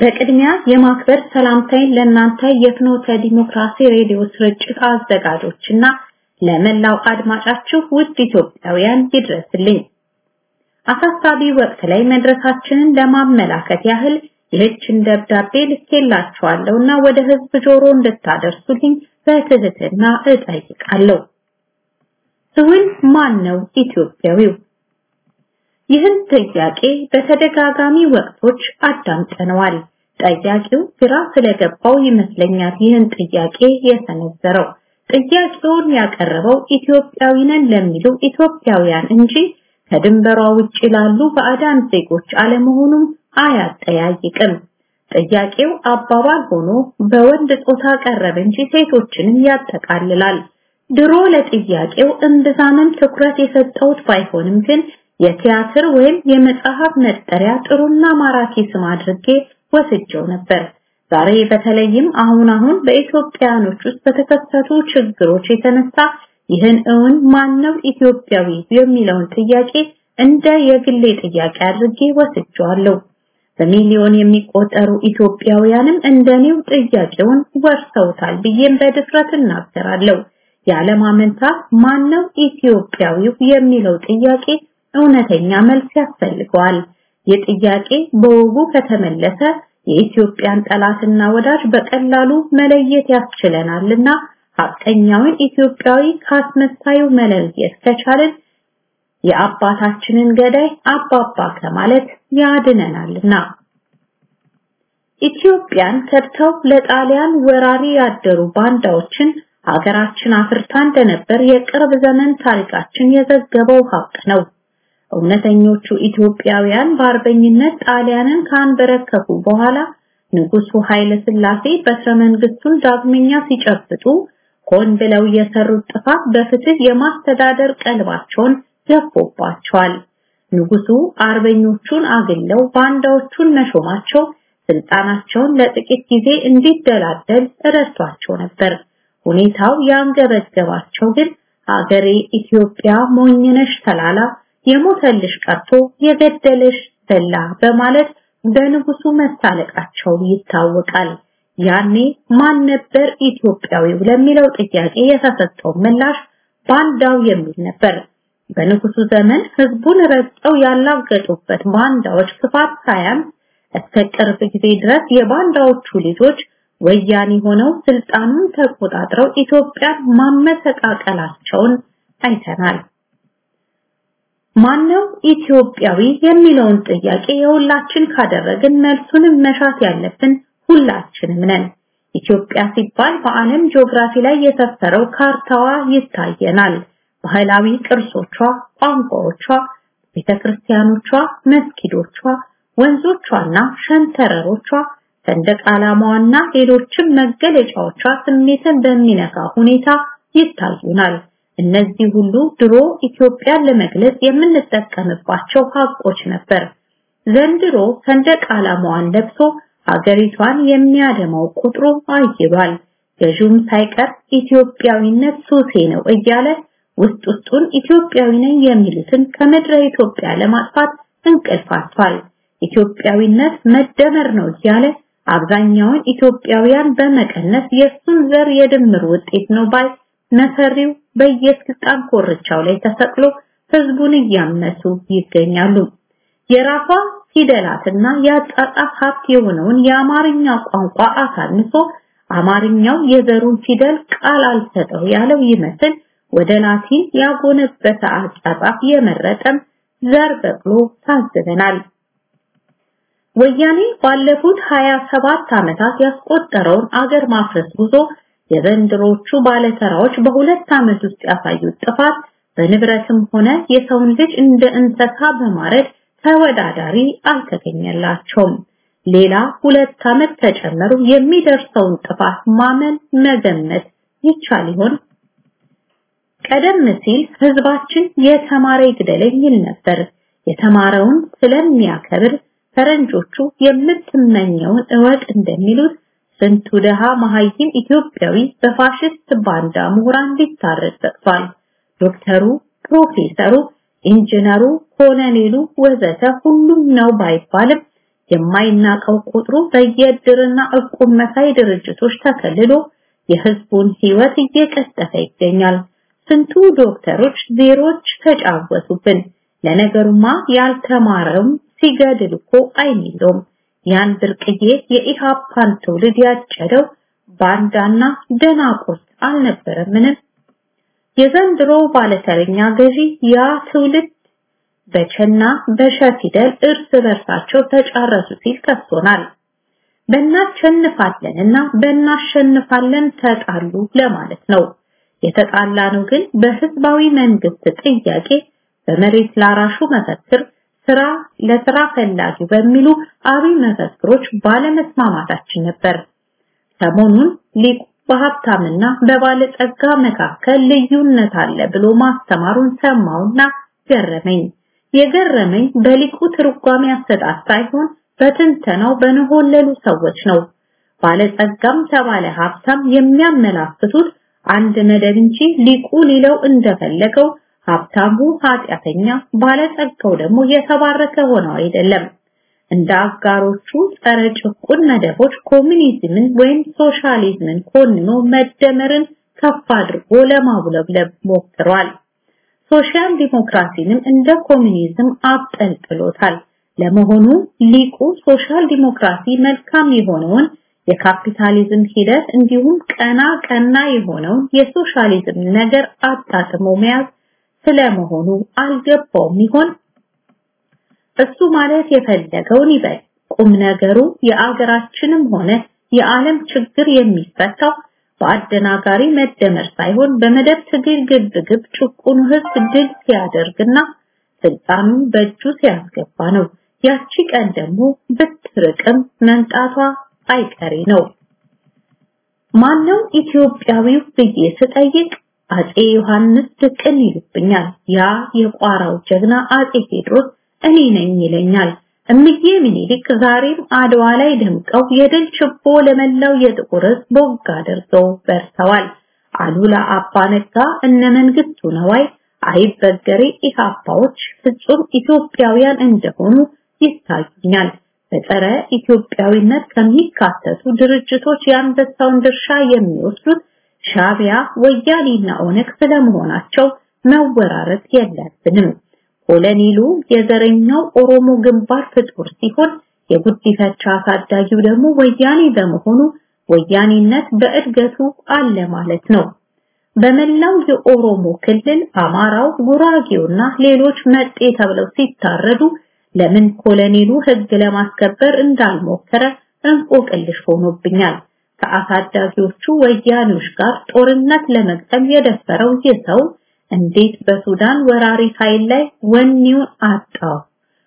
በቅድሚያ የማክበር ሰላምታይን ለእናንተ የፍኖተ ዲሞክራሲ ሬዲዮ ስርጭት አዘጋጆችና ለመላው አድማጫችሁ ውድ ኢትዮጵያውያን ይድረስልኝ። አሳሳቢ ወቅት ላይ መድረሳችንን ለማመላከት ያህል ይህችን ደብዳቤ ልኬላችኋለሁና ወደ ህዝብ ጆሮ እንድታደርሱልኝ በትህትና እጠይቃለሁ። ስውን ማን ነው ኢትዮጵያዊው? ይህን ጥያቄ በተደጋጋሚ ወቅቶች አዳምጠነዋል። ጠያቂው ግራ ስለገባው ይመስለኛል ይህን ጥያቄ የሰነዘረው። ጥያቄውን ያቀረበው ኢትዮጵያዊ ነን ለሚሉ ኢትዮጵያውያን እንጂ ከድንበሯ ውጭ ላሉ ባዕዳን ዜጎች አለመሆኑም አያጠያይቅም። ጥያቄው አባባል ሆኖ በወንድ ጾታ ቀረበ እንጂ ሴቶችንም ያጠቃልላል። ድሮ ለጥያቄው እምብዛምም ትኩረት የሰጠውት ባይሆንም ግን የቲያትር ወይም የመጽሐፍ መጠሪያ ጥሩና ማራኪ ስም አድርጌ ወስጀው ነበር። ዛሬ በተለይም አሁን አሁን በኢትዮጵያኖች ውስጥ በተከሰቱ ችግሮች የተነሳ ይህን እውን ማነው ኢትዮጵያዊ የሚለውን ጥያቄ እንደ የግሌ ጥያቄ አድርጌ ወስጀዋለሁ። በሚሊዮን የሚቆጠሩ ኢትዮጵያውያንም እንደኔው ጥያቄውን ወርሰውታል ብዬም በድፍረት እናገራለሁ። ያለማመንታት ማነው ኢትዮጵያዊው የሚለው ጥያቄ እውነተኛ መልስ ያስፈልገዋል። ይህ ጥያቄ በወጉ ከተመለሰ የኢትዮጵያን ጠላትና ወዳጅ በቀላሉ መለየት ያስችለናልና ሐቀኛውን ኢትዮጵያዊ ካስመሳዩ መለየት ከቻልን የአባታችንን ገዳይ አባባ ከማለት ያድነናልና። ኢትዮጵያን ከድተው ለጣሊያን ወራሪ ያደሩ ባንዳዎችን ሀገራችን አፍርታ እንደነበር የቅርብ ዘመን ታሪካችን የዘገበው ሀቅ ነው። እውነተኞቹ ኢትዮጵያውያን በአርበኝነት ጣሊያንን ካንበረከኩ በኋላ ንጉሱ ኃይለ ሥላሴ በትረ መንግስቱን ዳግመኛ ሲጨብጡ ሆን ብለው የሰሩት ጥፋት በፍትህ የማስተዳደር ቀልባቸውን ገፎባቸዋል። ንጉሱ አርበኞቹን አግለው ባንዳዎቹን መሾማቸው ስልጣናቸውን ለጥቂት ጊዜ እንዲደላደል ረድቷቸው ነበር። ሁኔታው ያንገበገባቸው ግን አገሬ ኢትዮጵያ ሞኝነሽ ተላላ የሞተልሽ ቀርቶ የገደለሽ በላ በማለት በንጉሱ መሳለቃቸው ይታወቃል። ያኔ ማን ነበር ኢትዮጵያዊው ለሚለው ጥያቄ የተሰጠው ምላሽ ባንዳው የሚል ነበር። በንጉሱ ዘመን ህዝቡን ረግጠው ያላገጡበት ባንዳዎች ክፋት ሳያንስ እስከ ቅርብ ጊዜ ድረስ የባንዳዎቹ ልጆች ወያኔ ሆነው ስልጣኑን ተቆጣጥረው ኢትዮጵያን ማመሰቃቀላቸውን አይተናል። ማነው ኢትዮጵያዊ የሚለውን ጥያቄ የሁላችን ካደረግን መልሱንም መሻት ያለብን ሁላችንም ነን። ኢትዮጵያ ሲባል በዓለም ጂኦግራፊ ላይ የሰፈረው ካርታዋ ይታየናል። ባህላዊ ቅርሶቿ፣ ቋንቋዎቿ፣ ቤተክርስቲያኖቿ፣ መስጊዶቿ፣ ወንዞቿና ሸንተረሮቿ፣ ሰንደቅ ዓላማዋና ሌሎችም መገለጫዎቿ ስሜትን በሚነካ ሁኔታ ይታዩናል። እነዚህ ሁሉ ድሮ ኢትዮጵያን ለመግለጽ የምንጠቀምባቸው ሀቆች ነበር። ዘንድሮ ሰንደቅ ዓላማዋን ለብሶ ሀገሪቷን የሚያደማው ቁጥሩ አይሏል። ገዥውም ሳይቀር ኢትዮጵያዊነት ሱሴ ነው እያለ ውስጥ ውስጡን ኢትዮጵያዊ ነኝ የሚሉትን ከምድረ ኢትዮጵያ ለማጥፋት እንቅልፍ አጥቷል። ኢትዮጵያዊነት መደመር ነው እያለ አብዛኛውን ኢትዮጵያውያን በመቀነስ የሱን ዘር የድምር ውጤት ነው ባይ መሰሪው በየስልጣን ኮርቻው ላይ ተሰቅሎ ህዝቡን እያመሱ ይገኛሉ። የራሷ ፊደላትና የአጻጻፍ ሀብት የሆነውን የአማርኛ ቋንቋ አሳንሶ አማርኛው የዘሩን ፊደል ቃል አልሰጠው ያለው ይመስል ወደ ላቲን ያጎነበሰ አጻጻፍ የመረጠም ዘር በቅሎ ታዝበናል። ወያኔ ባለፉት 27 ዓመታት ያስቆጠረውን አገር ማፍረስ ጉዞ የዘንድሮቹ ባለተራዎች በሁለት ዓመት ውስጥ ያሳዩት ጥፋት በንብረትም ሆነ የሰውን ልጅ እንደ እንስሳ በማረድ ተወዳዳሪ አልተገኘላቸውም። ሌላ ሁለት ዓመት ተጨመሩ የሚደርሰውን ጥፋት ማመን መገመት ይቻል ይሆን? ቀደም ሲል ህዝባችን የተማረ ይግደለኝ ይል ነበር። የተማረውን ስለሚያከብር ፈረንጆቹ የምትመኘውን እወቅ እንደሚሉት ስንቱ ደሃ መሀይም ኢትዮጵያዊ በፋሽስት ባንዳ ምሁራን ሊታረድ በቅቷል። ዶክተሩ፣ ፕሮፌሰሩ፣ ኢንጂነሩ፣ ኮሎኔሉ ወዘተ ሁሉም ነው ባይባልም የማይናቀው ቁጥሩ በየእድርና እቁብ መሳይ ድርጅቶች ተከልሎ የህዝቡን ህይወት እየቀጠፈ ይገኛል። ስንቱ ዶክተሮች ዜሮች ተጫወቱብን። ለነገሩማ ያልተማረም ሲገድል እኮ አይሚለውም። ያን ብርቅዬ የኢሃፓን ትውልድ ያጨደው ባንዳና ደናቁርት አልነበረምን? የዘንድሮ ባለተረኛ ገዢ ያ ትውልድ በቸና በሸ ፊደል እርስ በርሳቸው ተጫረሱ ሲል ከሶናል። በእናሸንፋለንና በእናሸንፋለን ተጣሉ ለማለት ነው። የተጣላ ነው ግን በህዝባዊ መንግስት ጥያቄ በመሬት ላራሹ መፈክር ስራ ለስራ ፈላጊው በሚሉ አብይ መፈክሮች ባለመስማማታችን ነበር። ሰሞኑን ሊቁ በሀብታምና በባለጸጋ መካከል ልዩነት አለ ብሎ ማስተማሩን ሰማውና ገረመኝ። የገረመኝ በሊቁ ትርጓሜ አሰጣጥ ሳይሆን በትንተናው በነሆለሉ ሰዎች ነው። ባለጸጋም ተባለ ሀብታም የሚያመላክቱት አንድ መደብ እንጂ ሊቁ ሊለው እንደፈለገው ሀብታሙ ኃጢአተኛ፣ ባለጸጋው ደግሞ የተባረከ ሆነው አይደለም። እንደ አጋሮቹ ጸረ ጭቁን መደቦች ኮሚኒዝምን ወይም ሶሻሊዝምን ኮንኖ መደመርን ከፍ አድርጎ ለማውለብለብ ሞክሯል። ሶሻል ዲሞክራሲንም እንደ ኮሚኒዝም አብጠልጥሎታል። ለመሆኑ ሊቁ ሶሻል ዲሞክራሲ መልካም የሆነውን የካፒታሊዝም ሂደት እንዲሁም ቀና ቀና የሆነውን የሶሻሊዝም ነገር አጣጥሞ መያዝ ስለመሆኑ አልገባውም ይሆን? እሱ ማለት የፈለገውን ይበል። ቁም ነገሩ የአገራችንም ሆነ የዓለም ችግር የሚፈታው በአደናጋሪ መደመር ሳይሆን በመደብ ትግል ግብ ግብ ጭቁኑ ህዝብ ድል ሲያደርግና ስልጣኑን በእጁ ሲያስገባ ነው። ያቺ ቀን ደግሞ ብትርቅም መምጣቷ አይቀሬ ነው። ማነው ኢትዮጵያዊው ብዬ ስጠይቅ አጼ ዮሐንስ ድቅን ይሉብኛል። ያ የቋራው ጀግና አጼ ቴዎድሮስ እኔ ነኝ ይለኛል። እምዬ ምኒልክ ዛሬም አድዋ ላይ ደምቀው የድል ችቦ ለመላው የጥቁር ሕዝብ ቦግ አድርገው በርተዋል። አሉላ አባ ነጋ እነ መንግስቱ ነዋይ አይበገሬ ኢህአፓዎች ፍጹም ኢትዮጵያውያን እንደሆኑ ይታዩኛል። በጸረ ኢትዮጵያዊነት ከሚካተቱ ድርጅቶች የአንበሳውን ድርሻ የሚወስዱት ሻቢያ፣ ወያኔና ኦነግ ስለመሆናቸው መወራረድ የለብንም። ኮሎኔሉ የዘረኛው ኦሮሞ ግንባር ፍጡር ሲሆን የጉዲፈቻ አሳዳጊው ደግሞ ወያኔ በመሆኑ ወያኔነት በእድገቱ አለ ማለት ነው። በመላው የኦሮሞ ክልል አማራው፣ ጉራጌውና ሌሎች መጤ ተብለው ሲታረዱ ለምን ኮሎኔሉ ህግ ለማስከበር እንዳልሞከረ እንቆቅልሽ ሆኖብኛል። ከአሳዳጊዎቹ ወያኔዎች ጋር ጦርነት ለመግጠም የደፈረው ይህ ሰው እንዴት በሱዳን ወራሪ ኃይል ላይ ወኔውን አጣው?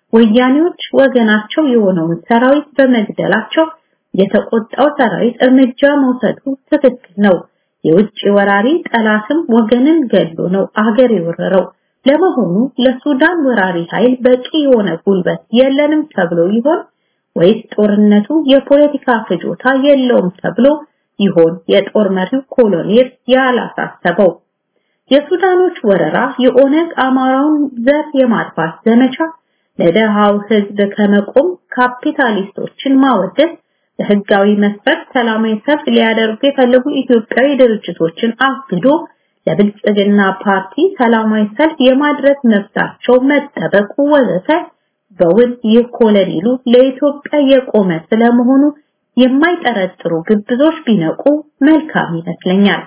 ወያኔዎች ወገናቸው የሆነውን ሰራዊት በመግደላቸው የተቆጣው ሰራዊት እርምጃ መውሰዱ ትክክል ነው። የውጭ ወራሪ ጠላትም ወገንን ገሎ ነው አገር የወረረው። ለመሆኑ ለሱዳን ወራሪ ኃይል በቂ የሆነ ጉልበት የለንም ተብሎ ይሆን ወይስ ጦርነቱ የፖለቲካ ፍጆታ የለውም ተብሎ ይሆን የጦር መሪው ኮሎኔል ያላሳሰበው? የሱዳኖች ወረራ የኦነግ አማራውን ዘር የማጥፋት ዘመቻ ለደሃው ህዝብ ከመቆም ካፒታሊስቶችን ማወደስ በህጋዊ መስፈርት ሰላማዊ ሰልፍ ሊያደርጉ የፈለጉ ኢትዮጵያዊ ድርጅቶችን አግዶ ለብልጽግና ፓርቲ ሰላማዊ ሰልፍ የማድረግ መብታቸው መጠበቁ ወዘተ በውል ይህ ኮሎኔሉ ለኢትዮጵያ የቆመ ስለመሆኑ የማይጠረጥሩ ግብዞች ቢነቁ መልካም ይመስለኛል።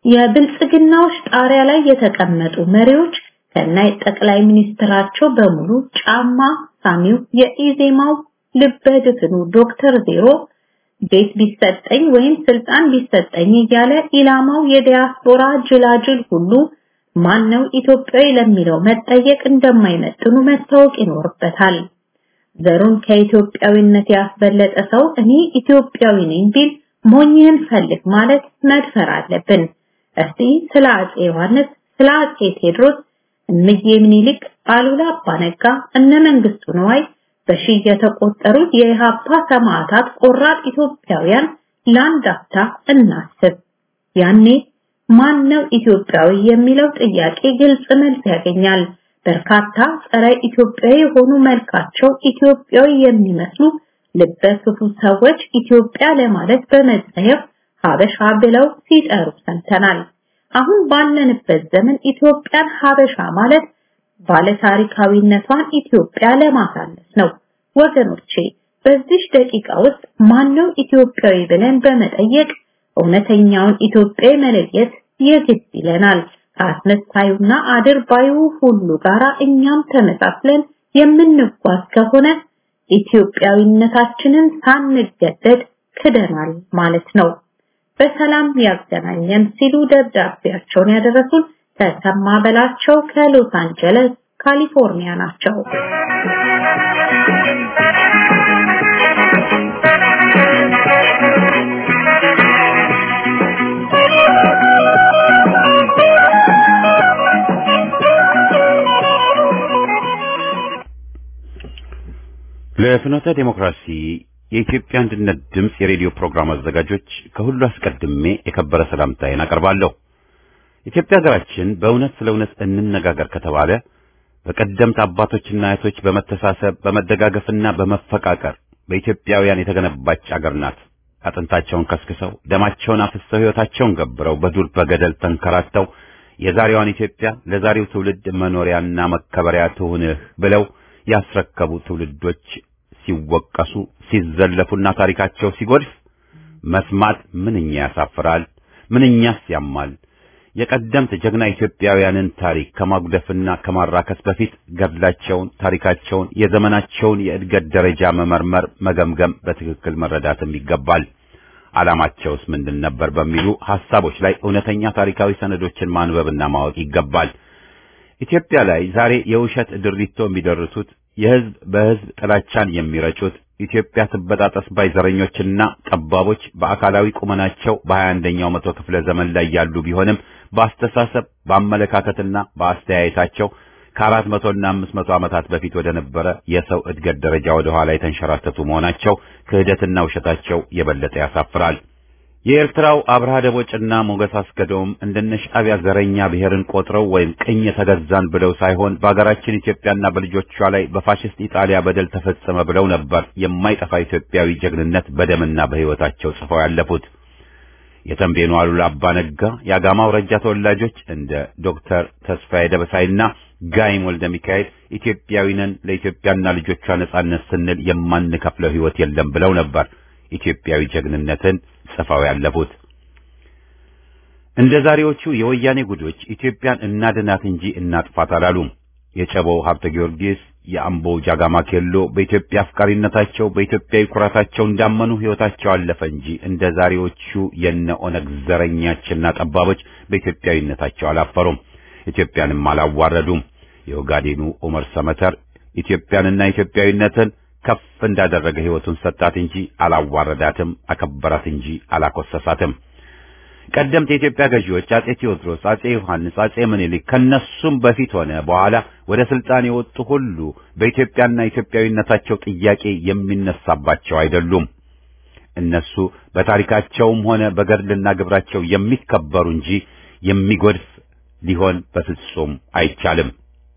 የብልጽግናዎች ጣሪያ ላይ የተቀመጡ መሪዎች ከናይ ጠቅላይ ሚኒስትራቸው በሙሉ ጫማ ሳሚው የኢዜማው ልበድፍኑ ዶክተር ዜሮ ቤት ቢሰጠኝ ወይም ስልጣን ቢሰጠኝ እያለ ኢላማው የዲያስፖራ ጅላጅል ሁሉ ማነው ኢትዮጵያዊ ለሚለው መጠየቅ እንደማይመጥኑ መታወቅ ይኖርበታል። ዘሩን ከኢትዮጵያዊነት ያስበለጠ ሰው እኔ ኢትዮጵያዊ ነኝ ቢል ሞኝህን ፈልግ ማለት መድፈር አለብን። እስቲ ስለ አጼ ዮሐንስ፣ ስለ አጼ ቴዎድሮስ፣ እምዬ ምኒልክ፣ አሉላ አባነጋ፣ እነ መንግስቱ ነዋይ በሺህ የተቆጠሩ የኢሃፓ ሰማዕታት ቆራጥ ኢትዮጵያውያን ለአንድ አፍታ እናስብ። ያኔ ማን ነው ኢትዮጵያዊ የሚለው ጥያቄ ግልጽ መልስ ያገኛል። በርካታ ጸረ ኢትዮጵያዊ የሆኑ መልካቸው ኢትዮጵያዊ የሚመስሉ ልበ ክፉ ሰዎች ኢትዮጵያ ለማለት በመጸየፍ ሀበሻ ብለው ሲጠሩ ሰምተናል። አሁን ባለንበት ዘመን ኢትዮጵያን ሀበሻ ማለት ባለታሪካዊነቷን ኢትዮጵያ ለማሳለፍ ነው። ወገኖቼ በዚህ ደቂቃ ውስጥ ማነው ኢትዮጵያዊ ብለን በመጠየቅ እውነተኛውን ኢትዮጵያዊ መለየት የግድ ይለናል። ከአስመሳዩና አድርባዩ ሁሉ ጋራ እኛም ተመሳስለን የምንጓዝ ከሆነ ኢትዮጵያዊነታችንን ሳንገደድ ክደናል ማለት ነው። በሰላም ያገናኘን ሲሉ ደብዳቤያቸውን ያደረሱን ተሰማ በላቸው ከሎስ አንጀለስ ካሊፎርኒያ ናቸው። ለፍኖተ ዴሞክራሲ የኢትዮጵያ አንድነት ድምፅ የሬዲዮ ፕሮግራም አዘጋጆች ከሁሉ አስቀድሜ የከበረ ሰላምታዬን አቀርባለሁ። ኢትዮጵያ ሀገራችን በእውነት ስለ እውነት እንነጋገር ከተባለ በቀደምት አባቶችና እህቶች በመተሳሰብ በመደጋገፍና በመፈቃቀር በኢትዮጵያውያን የተገነባች አገር ናት። አጥንታቸውን ከስክሰው ደማቸውን አፍሰው ሕይወታቸውን ገብረው በዱር በገደል ተንከራተው የዛሬዋን ኢትዮጵያ ለዛሬው ትውልድ መኖሪያና መከበሪያ ትሁንህ ብለው ያስረከቡ ትውልዶች ሲወቀሱ ሲዘለፉና ታሪካቸው ሲጎድፍ መስማት ምንኛ ያሳፍራል፣ ምንኛስ ያማል። የቀደምት ጀግና ኢትዮጵያውያንን ታሪክ ከማጉደፍና ከማራከስ በፊት ገድላቸውን፣ ታሪካቸውን፣ የዘመናቸውን የእድገት ደረጃ መመርመር፣ መገምገም፣ በትክክል መረዳትም ይገባል። ዓላማቸውስ ምንድን ነበር በሚሉ ሐሳቦች ላይ እውነተኛ ታሪካዊ ሰነዶችን ማንበብና ማወቅ ይገባል። ኢትዮጵያ ላይ ዛሬ የውሸት ድሪቶ የሚደርሱት የህዝብ በህዝብ ጥላቻን የሚረጩት ኢትዮጵያ ትበጣጠስ ባይ ዘረኞችና ጠባቦች በአካላዊ ቁመናቸው በሀያ አንደኛው መቶ ክፍለ ዘመን ላይ ያሉ ቢሆንም በአስተሳሰብ በአመለካከትና በአስተያየታቸው ከአራት መቶና አምስት መቶ ዓመታት በፊት ወደ ነበረ የሰው እድገት ደረጃ ወደ ኋላ የተንሸራተቱ መሆናቸው ክህደትና ውሸታቸው የበለጠ ያሳፍራል። የኤርትራው አብርሃ ደቦጭና ሞገስ አስገዶም እንደነ ሻዕቢያ ዘረኛ ብሔርን ቆጥረው ወይም ቅኝ ተገዛን ብለው ሳይሆን በአገራችን ኢትዮጵያና በልጆቿ ላይ በፋሽስት ኢጣሊያ በደል ተፈጸመ ብለው ነበር የማይጠፋ ኢትዮጵያዊ ጀግንነት በደምና በሕይወታቸው ጽፈው ያለፉት። የተንቤኑ አሉላ አባ ነጋ፣ የአጋማው ረጃ ተወላጆች እንደ ዶክተር ተስፋዬ ደበሳይና ጋይም ወልደ ሚካኤል ኢትዮጵያዊ ነን፣ ለኢትዮጵያና ልጆቿ ነጻነት ስንል የማንከፍለው ሕይወት የለም ብለው ነበር ኢትዮጵያዊ ጀግንነትን ጽፈው ያለፉት። እንደ ዛሬዎቹ የወያኔ ጉዶች ኢትዮጵያን እናድናት እንጂ እናጥፋት አላሉም። የጨቦው ሀብተ ጊዮርጊስ፣ የአምቦ ጃጋማ ኬሎ በኢትዮጵያ አፍቃሪነታቸው በኢትዮጵያዊ ኩራታቸው እንዳመኑ ሕይወታቸው አለፈ እንጂ እንደ ዛሬዎቹ የነ ኦነግ ዘረኛችና ጠባቦች በኢትዮጵያዊነታቸው አላፈሩም፣ ኢትዮጵያንም አላዋረዱም። የኦጋዴኑ ዑመር ሰመተር ኢትዮጵያንና ኢትዮጵያዊነትን ከፍ እንዳደረገ ሕይወቱን ሰጣት እንጂ አላዋረዳትም፣ አከበራት እንጂ አላኮሰሳትም። ቀደምት የኢትዮጵያ ገዢዎች አጼ ቴዎድሮስ፣ አጼ ዮሐንስ፣ አጼ ምኒልክ ከነሱም በፊት ሆነ በኋላ ወደ ስልጣን የወጡ ሁሉ በኢትዮጵያና ኢትዮጵያዊነታቸው ጥያቄ የሚነሳባቸው አይደሉም። እነሱ በታሪካቸውም ሆነ በገድልና ግብራቸው የሚከበሩ እንጂ የሚጎድፍ ሊሆን በፍጹም አይቻልም።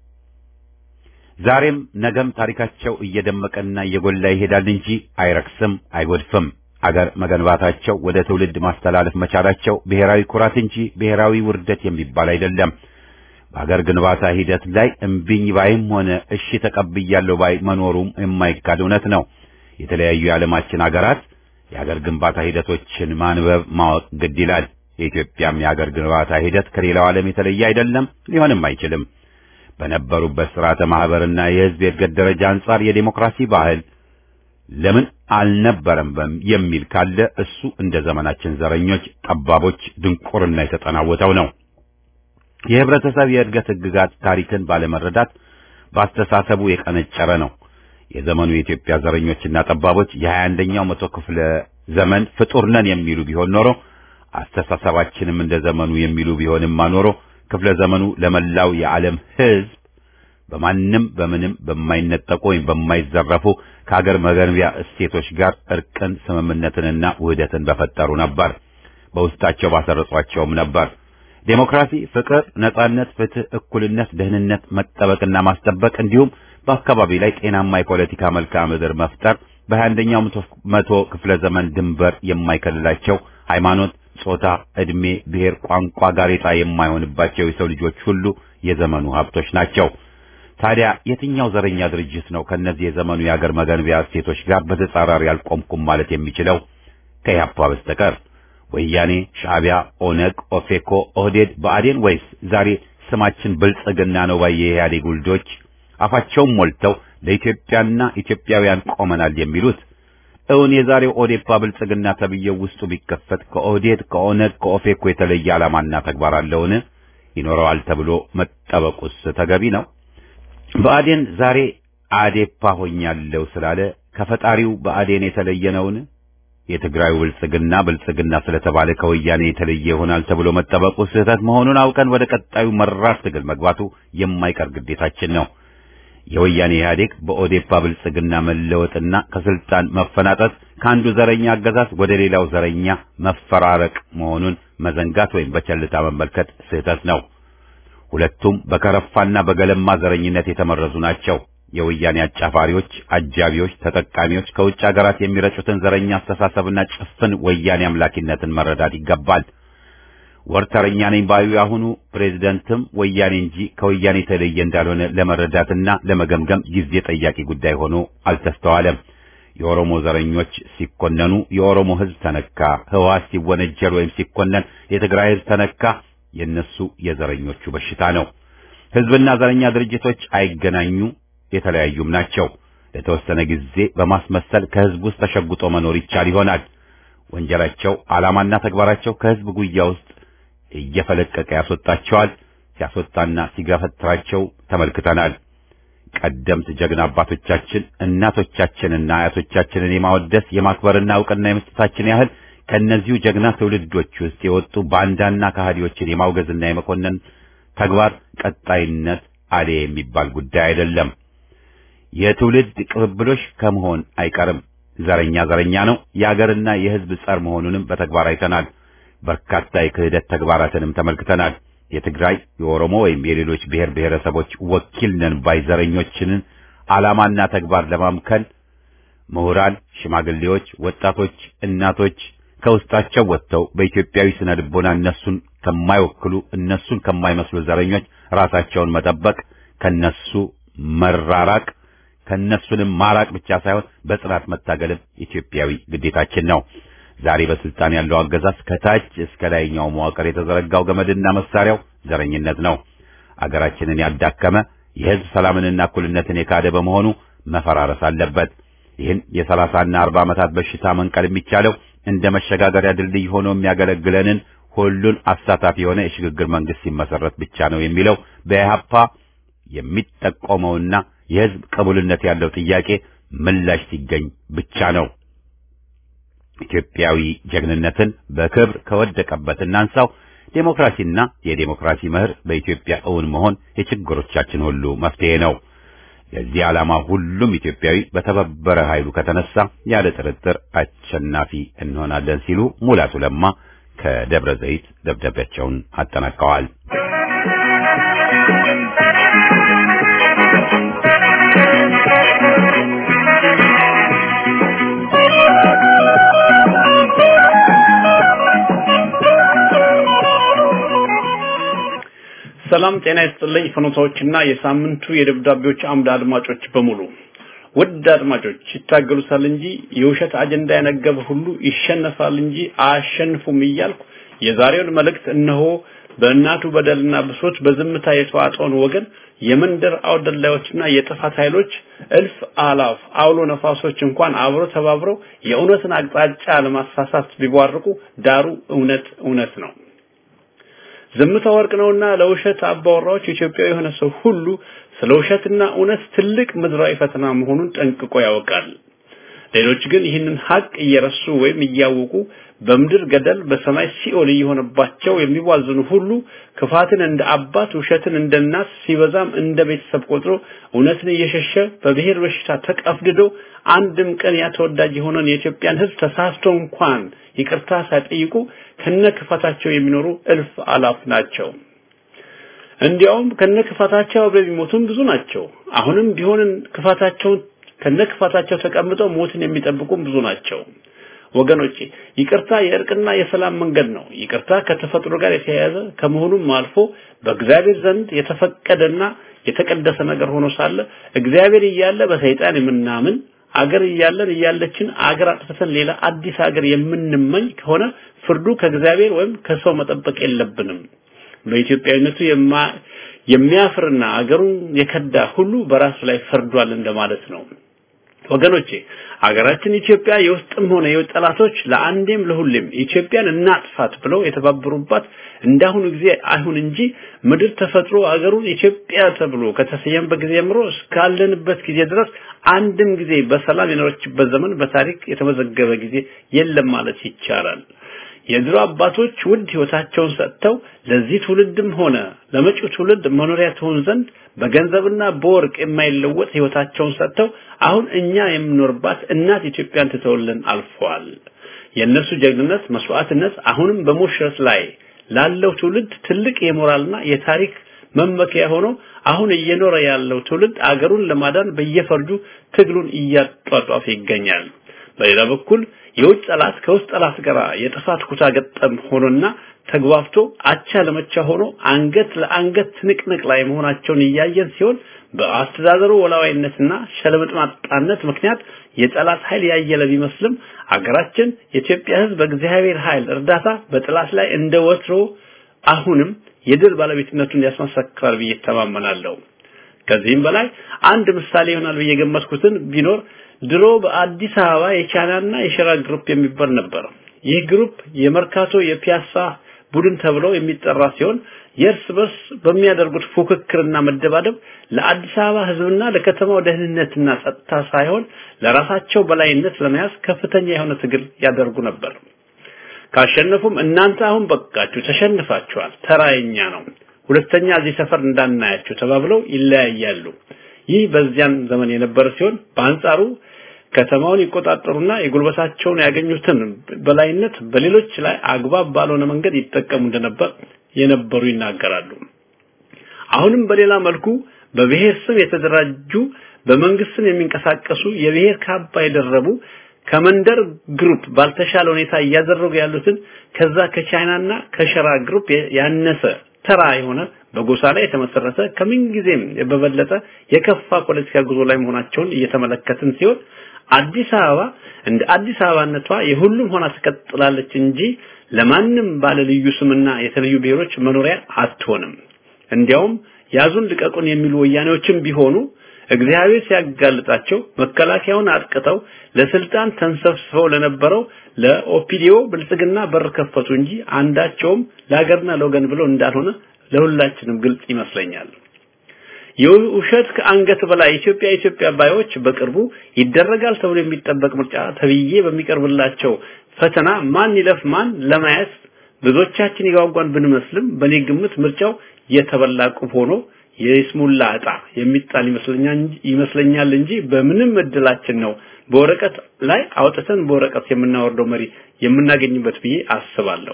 ዛሬም ነገም ታሪካቸው እየደመቀና እየጎላ ይሄዳል እንጂ አይረክስም፣ አይጎድፍም። አገር መገንባታቸው ወደ ትውልድ ማስተላለፍ መቻላቸው ብሔራዊ ኩራት እንጂ ብሔራዊ ውርደት የሚባል አይደለም። በአገር ግንባታ ሂደት ላይ እምቢኝ ባይም ሆነ እሺ ተቀብያለሁ ባይ መኖሩም የማይካድ እውነት ነው። የተለያዩ የዓለማችን አገራት የአገር ግንባታ ሂደቶችን ማንበብ ማወቅ ግድ ይላል። የኢትዮጵያም የአገር ግንባታ ሂደት ከሌላው ዓለም የተለየ አይደለም፣ ሊሆንም አይችልም። በነበሩበት ስርዓተ ማህበርና የህዝብ የእድገት ደረጃ አንጻር የዴሞክራሲ ባህል ለምን አልነበረም የሚል ካለ እሱ እንደ ዘመናችን ዘረኞች፣ ጠባቦች ድንቁርና የተጠናወተው ነው። የህብረተሰብ የእድገት ህግጋት ታሪክን ባለመረዳት በአስተሳሰቡ የቀነጨረ ነው። የዘመኑ የኢትዮጵያ ዘረኞችና ጠባቦች የሀያ አንደኛው መቶ ክፍለ ዘመን ፍጡር ነን የሚሉ ቢሆን ኖሮ አስተሳሰባችንም እንደ ዘመኑ የሚሉ ቢሆንማ ኖሮ ክፍለ ዘመኑ ለመላው የዓለም ህዝብ በማንም በምንም በማይነጠቁ ወይም በማይዘረፉ ከሀገር መገንቢያ እሴቶች ጋር እርቅን፣ ስምምነትንና ውህደትን በፈጠሩ ነበር። በውስጣቸው ባሰረጿቸውም ነበር። ዴሞክራሲ፣ ፍቅር፣ ነጻነት፣ ፍትህ፣ እኩልነት፣ ደህንነት መጠበቅና ማስጠበቅ እንዲሁም በአካባቢ ላይ ጤናማ የፖለቲካ መልክዓ ምድር መፍጠር በ21ኛው መቶ ክፍለ ዘመን ድንበር የማይከልላቸው ሃይማኖት፣ ጾታ፣ ዕድሜ፣ ብሔር፣ ቋንቋ ጋሬጣ የማይሆንባቸው የሰው ልጆች ሁሉ የዘመኑ ሀብቶች ናቸው። ታዲያ የትኛው ዘረኛ ድርጅት ነው ከነዚህ የዘመኑ የአገር መገንቢያ እሴቶች ጋር በተጻራሪ አልቆምኩም ማለት የሚችለው ከኢህአፓ በስተቀር? ወያኔ፣ ሻዕቢያ፣ ኦነግ፣ ኦፌኮ፣ ኦህዴድ፣ ብአዴን ወይስ ዛሬ ስማችን ብልጽግና ነው ባየ የኢህአዴግ ውልዶች አፋቸውን ሞልተው ለኢትዮጵያና ኢትዮጵያውያን ቆመናል የሚሉት? እውን የዛሬው ኦዴፓ ብልጽግና ተብዬው ውስጡ ቢከፈት ከኦህዴድ ከኦነግ ከኦፌኮ የተለየ ዓላማና ተግባር አለውን? ይኖረዋል ተብሎ መጠበቁስ ተገቢ ነው? ብአዴን ዛሬ አዴፓ ሆኛለሁ ስላለ ከፈጣሪው ብአዴን የተለየ ነውን? የትግራዩ ብልጽግና ብልጽግና ስለተባለ ከወያኔ የተለየ ይሆናል ተብሎ መጠበቁ ስህተት መሆኑን አውቀን ወደ ቀጣዩ መራር ትግል መግባቱ የማይቀር ግዴታችን ነው። የወያኔ ኢህአዴግ በኦዴፓ ብልጽግና መለወጥና ከስልጣን መፈናጠጥ ከአንዱ ዘረኛ አገዛዝ ወደ ሌላው ዘረኛ መፈራረቅ መሆኑን መዘንጋት ወይም በቸልታ መመልከት ስህተት ነው። ሁለቱም በከረፋና በገለማ ዘረኝነት የተመረዙ ናቸው። የወያኔ አጫፋሪዎች፣ አጃቢዎች፣ ተጠቃሚዎች ከውጭ ሀገራት የሚረጩትን ዘረኛ አስተሳሰብና ጭፍን ወያኔ አምላኪነትን መረዳት ይገባል። ወርተረኛ ነኝ ባዩ አሁኑ ፕሬዝደንትም ወያኔ እንጂ ከወያኔ የተለየ እንዳልሆነ ለመረዳትና ለመገምገም ጊዜ ጠያቂ ጉዳይ ሆኖ አልተስተዋለም። የኦሮሞ ዘረኞች ሲኮነኑ የኦሮሞ ሕዝብ ተነካ፣ ህወሓት ሲወነጀል ወይም ሲኮነን የትግራይ ሕዝብ ተነካ። የነሱ የዘረኞቹ በሽታ ነው። ሕዝብና ዘረኛ ድርጅቶች አይገናኙ፣ የተለያዩም ናቸው። ለተወሰነ ጊዜ በማስመሰል ከሕዝብ ውስጥ ተሸጉጦ መኖር ይቻል ይሆናል። ወንጀላቸው፣ ዓላማና ተግባራቸው ከሕዝብ ጉያ ውስጥ እየፈለቀቀ ያስወጣቸዋል። ሲያስወጣና ሲገፈትራቸው ተመልክተናል። ቀደምት ጀግና አባቶቻችን እናቶቻችንና አያቶቻችንን የማወደስ የማክበርና እውቅና የመስጠታችን ያህል ከእነዚሁ ጀግና ትውልዶች ውስጥ የወጡ ባንዳና ከሃዲዎችን የማውገዝና የመኮነን ተግባር ቀጣይነት አሌ የሚባል ጉዳይ አይደለም። የትውልድ ቅብብሎሽ ከመሆን አይቀርም። ዘረኛ ዘረኛ ነው። የአገርና የሕዝብ ጸር መሆኑንም በተግባር አይተናል። በርካታ የክህደት ተግባራትንም ተመልክተናል። የትግራይ የኦሮሞ ወይም የሌሎች ብሔር ብሔረሰቦች ወኪል ነን ባይ ዘረኞችንን ዓላማና ተግባር ለማምከን ምሁራን፣ ሽማግሌዎች፣ ወጣቶች፣ እናቶች ከውስጣቸው ወጥተው በኢትዮጵያዊ ስነ ልቦና እነሱን ከማይወክሉ እነሱን ከማይመስሉ ዘረኞች ራሳቸውን መጠበቅ፣ ከነሱ መራራቅ፣ ከነሱንም ማራቅ ብቻ ሳይሆን በጽናት መታገልም ኢትዮጵያዊ ግዴታችን ነው። ዛሬ በስልጣን ያለው አገዛዝ ከታች እስከ ላይኛው መዋቅር የተዘረጋው ገመድና መሳሪያው ዘረኝነት ነው። አገራችንን ያዳከመ የሕዝብ ሰላምንና እኩልነትን የካደ በመሆኑ መፈራረስ አለበት። ይህን የሰላሳና አርባ ዓመታት በሽታ መንቀል የሚቻለው እንደ መሸጋገሪያ ድልድይ ሆኖ የሚያገለግለንን ሁሉን አሳታፊ የሆነ የሽግግር መንግስት ሲመሰረት ብቻ ነው የሚለው በኢህአፓ የሚጠቆመውና የሕዝብ ቅቡልነት ያለው ጥያቄ ምላሽ ሲገኝ ብቻ ነው። ኢትዮጵያዊ ጀግንነትን በክብር ከወደቀበት እናንሳው። ዴሞክራሲና የዴሞክራሲ መህር በኢትዮጵያ እውን መሆን የችግሮቻችን ሁሉ መፍትሄ ነው። ለዚህ ዓላማ ሁሉም ኢትዮጵያዊ በተባበረ ኃይሉ ከተነሳ ያለ ጥርጥር አሸናፊ እንሆናለን ሲሉ ሙላቱ ለማ ከደብረ ዘይት ደብዳቤያቸውን አጠናቀዋል። ሰላም ጤና ይስጥልኝ። ፍኖታዎችና የሳምንቱ የደብዳቤዎች አምድ አድማጮች በሙሉ ውድ አድማጮች ይታገሉታል እንጂ የውሸት አጀንዳ ያነገበ ሁሉ ይሸነፋል እንጂ አያሸንፉም እያልኩ የዛሬውን መልእክት እነሆ በእናቱ በደልና ብሶት በዝምታ የተዋጠውን ወገን የመንደር አውደላዮችና የጥፋት ኃይሎች እልፍ አላፍ አውሎ ነፋሶች እንኳን አብሮ ተባብረው የእውነትን አቅጣጫ ለማሳሳት ቢቧርቁ ዳሩ እውነት እውነት ነው። ዝምታ ወርቅ ነውና ለውሸት አባወራዎች ኢትዮጵያዊ የሆነ ሰው ሁሉ ስለ ውሸትና እውነት ትልቅ ምድራዊ ፈተና መሆኑን ጠንቅቆ ያውቃል። ሌሎች ግን ይህንን ሀቅ እየረሱ ወይም እያወቁ በምድር ገደል በሰማይ ሲኦል እየሆነባቸው የሚዋዝኑ ሁሉ ክፋትን እንደ አባት ውሸትን እንደ እናት ሲበዛም እንደ ቤተሰብ ቆጥሮ እውነትን እየሸሸ በብሔር በሽታ ተቀፍድዶ አንድም ቀን ያ ተወዳጅ የሆነን የኢትዮጵያን ሕዝብ ተሳስቶ እንኳን ይቅርታ ሳይጠይቁ ከነ ክፋታቸው የሚኖሩ እልፍ አላፍ ናቸው። እንዲያውም ከነ ክፋታቸው አብረው የሚሞቱም ብዙ ናቸው። አሁንም ቢሆን ክፋታቸውን ከነክፋታቸው ተቀምጠው ሞትን የሚጠብቁም ብዙ ናቸው። ወገኖቼ ይቅርታ የእርቅና የሰላም መንገድ ነው። ይቅርታ ከተፈጥሮ ጋር የተያያዘ ከመሆኑም አልፎ በእግዚአብሔር ዘንድ የተፈቀደና የተቀደሰ ነገር ሆኖ ሳለ እግዚአብሔር እያለ በሰይጣን የምናምን አገር እያለን እያለችን አገር አጥፍተን ሌላ አዲስ አገር የምንመኝ ከሆነ ፍርዱ ከእግዚአብሔር ወይም ከሰው መጠበቅ የለብንም። በኢትዮጵያዊነቱ የሚያፍርና አገሩን የከዳ ሁሉ በራሱ ላይ ፈርዷል እንደማለት ነው። ወገኖቼ አገራችን ኢትዮጵያ የውስጥም ሆነ የውጭ ጠላቶች ለአንዴም ለሁሌም ኢትዮጵያን እናጥፋት ብለው የተባበሩባት እንዳሁኑ ጊዜ አይሁን እንጂ ምድር ተፈጥሮ አገሩን ኢትዮጵያ ተብሎ ከተሰየመበት ጊዜ ጀምሮ እስካለንበት ጊዜ ድረስ አንድም ጊዜ በሰላም የኖረችበት ዘመን በታሪክ የተመዘገበ ጊዜ የለም ማለት ይቻላል። የድሮ አባቶች ውድ ህይወታቸውን ሰጥተው ለዚህ ትውልድም ሆነ ለመጪው ትውልድ መኖሪያ ትሆን ዘንድ በገንዘብና በወርቅ የማይለወጥ ህይወታቸውን ሰጥተው አሁን እኛ የምኖርባት እናት ኢትዮጵያን ትተውልን አልፈዋል። የእነሱ ጀግንነት፣ መስዋዕትነት አሁንም በሞሸት ላይ ላለው ትውልድ ትልቅ የሞራልና የታሪክ መመኪያ ሆኖ አሁን እየኖረ ያለው ትውልድ አገሩን ለማዳን በየፈርጁ ትግሉን እያጧጧፈ ይገኛል። በሌላ በኩል የውጭ ጠላት ከውስጥ ጠላት ጋር የጥፋት ኩታ ገጠም ሆኖና ተግባብቶ አቻ ለመቻ ሆኖ አንገት ለአንገት ትንቅንቅ ላይ መሆናቸውን እያየን ሲሆን በአስተዳደሩ ወላዋይነትና ሸለምጥማጣነት ምክንያት የጠላት ኃይል ያየለ ቢመስልም አገራችን የኢትዮጵያ ሕዝብ በእግዚአብሔር ኃይል እርዳታ በጠላት ላይ እንደ ወትሮ አሁንም የድል ባለቤትነቱን ያስመሰክራል ብዬ ተማመናለሁ። ከዚህም በላይ አንድ ምሳሌ ይሆናል ብዬ የገመትኩትን ቢኖር ድሮ በአዲስ አበባ የቻይናና የሸራ ግሩፕ የሚባል ነበር። ይህ ግሩፕ የመርካቶ የፒያሳ ቡድን ተብሎ የሚጠራ ሲሆን የእርስ በርስ በሚያደርጉት ፉክክርና መደባደብ ለአዲስ አበባ ህዝብና ለከተማው ደህንነትና ጸጥታ ሳይሆን ለራሳቸው በላይነት ለመያዝ ከፍተኛ የሆነ ትግል ያደርጉ ነበር። ካሸነፉም እናንተ አሁን በቃችሁ፣ ተሸንፋችኋል፣ ተራየኛ ነው፣ ሁለተኛ እዚህ ሰፈር እንዳናያችሁ ተባብለው ይለያያሉ። ይህ በዚያን ዘመን የነበረ ሲሆን በአንጻሩ ከተማውን ይቆጣጠሩና የጉልበታቸውን ያገኙትን በላይነት በሌሎች ላይ አግባብ ባልሆነ መንገድ ይጠቀሙ እንደነበር የነበሩ ይናገራሉ። አሁንም በሌላ መልኩ በብሔር ስም የተደራጁ በመንግስት ስም የሚንቀሳቀሱ የብሔር ካባ የደረቡ ከመንደር ግሩፕ ባልተሻለ ሁኔታ እያደረጉ ያሉትን ከዛ ከቻይናና ከሸራ ግሩፕ ያነሰ ተራ የሆነ በጎሳ ላይ የተመሰረተ ከምንጊዜም በበለጠ የከፋ ፖለቲካ ጉዞ ላይ መሆናቸውን እየተመለከትን ሲሆን አዲስ አበባ እንደ አዲስ አበባነቷ የሁሉም ሆና ትቀጥላለች እንጂ ለማንም ባለ ልዩ ስምና የተለዩ ብሔሮች መኖሪያ አትሆንም። እንዲያውም ያዙን ልቀቁን የሚሉ ወያኔዎችም ቢሆኑ እግዚአብሔር ሲያጋልጣቸው መከላከያውን አጥቅተው ለስልጣን ተንሰፍስፈው ለነበረው ለኦፒዲዮ ብልጽግና በር ከፈቱ እንጂ አንዳቸውም ለሀገርና ለወገን ብለው እንዳልሆነ ለሁላችንም ግልጽ ይመስለኛል። የውሸት ከአንገት በላይ ኢትዮጵያ ኢትዮጵያ ባዮች በቅርቡ ይደረጋል ተብሎ የሚጠበቅ ምርጫ ተብዬ በሚቀርብላቸው ፈተና ማን ይለፍ ማን ለማየት ብዙዎቻችን ይጓጓን ብንመስልም በኔ ግምት ምርጫው የተበላ ቁብ ሆኖ የይስሙላ ዕጣ የሚጣል ይመስለኛል ይመስለኛል እንጂ በምንም እድላችን ነው በወረቀት ላይ አውጥተን በወረቀት የምናወርደው መሪ የምናገኝበት ብዬ አስባለሁ።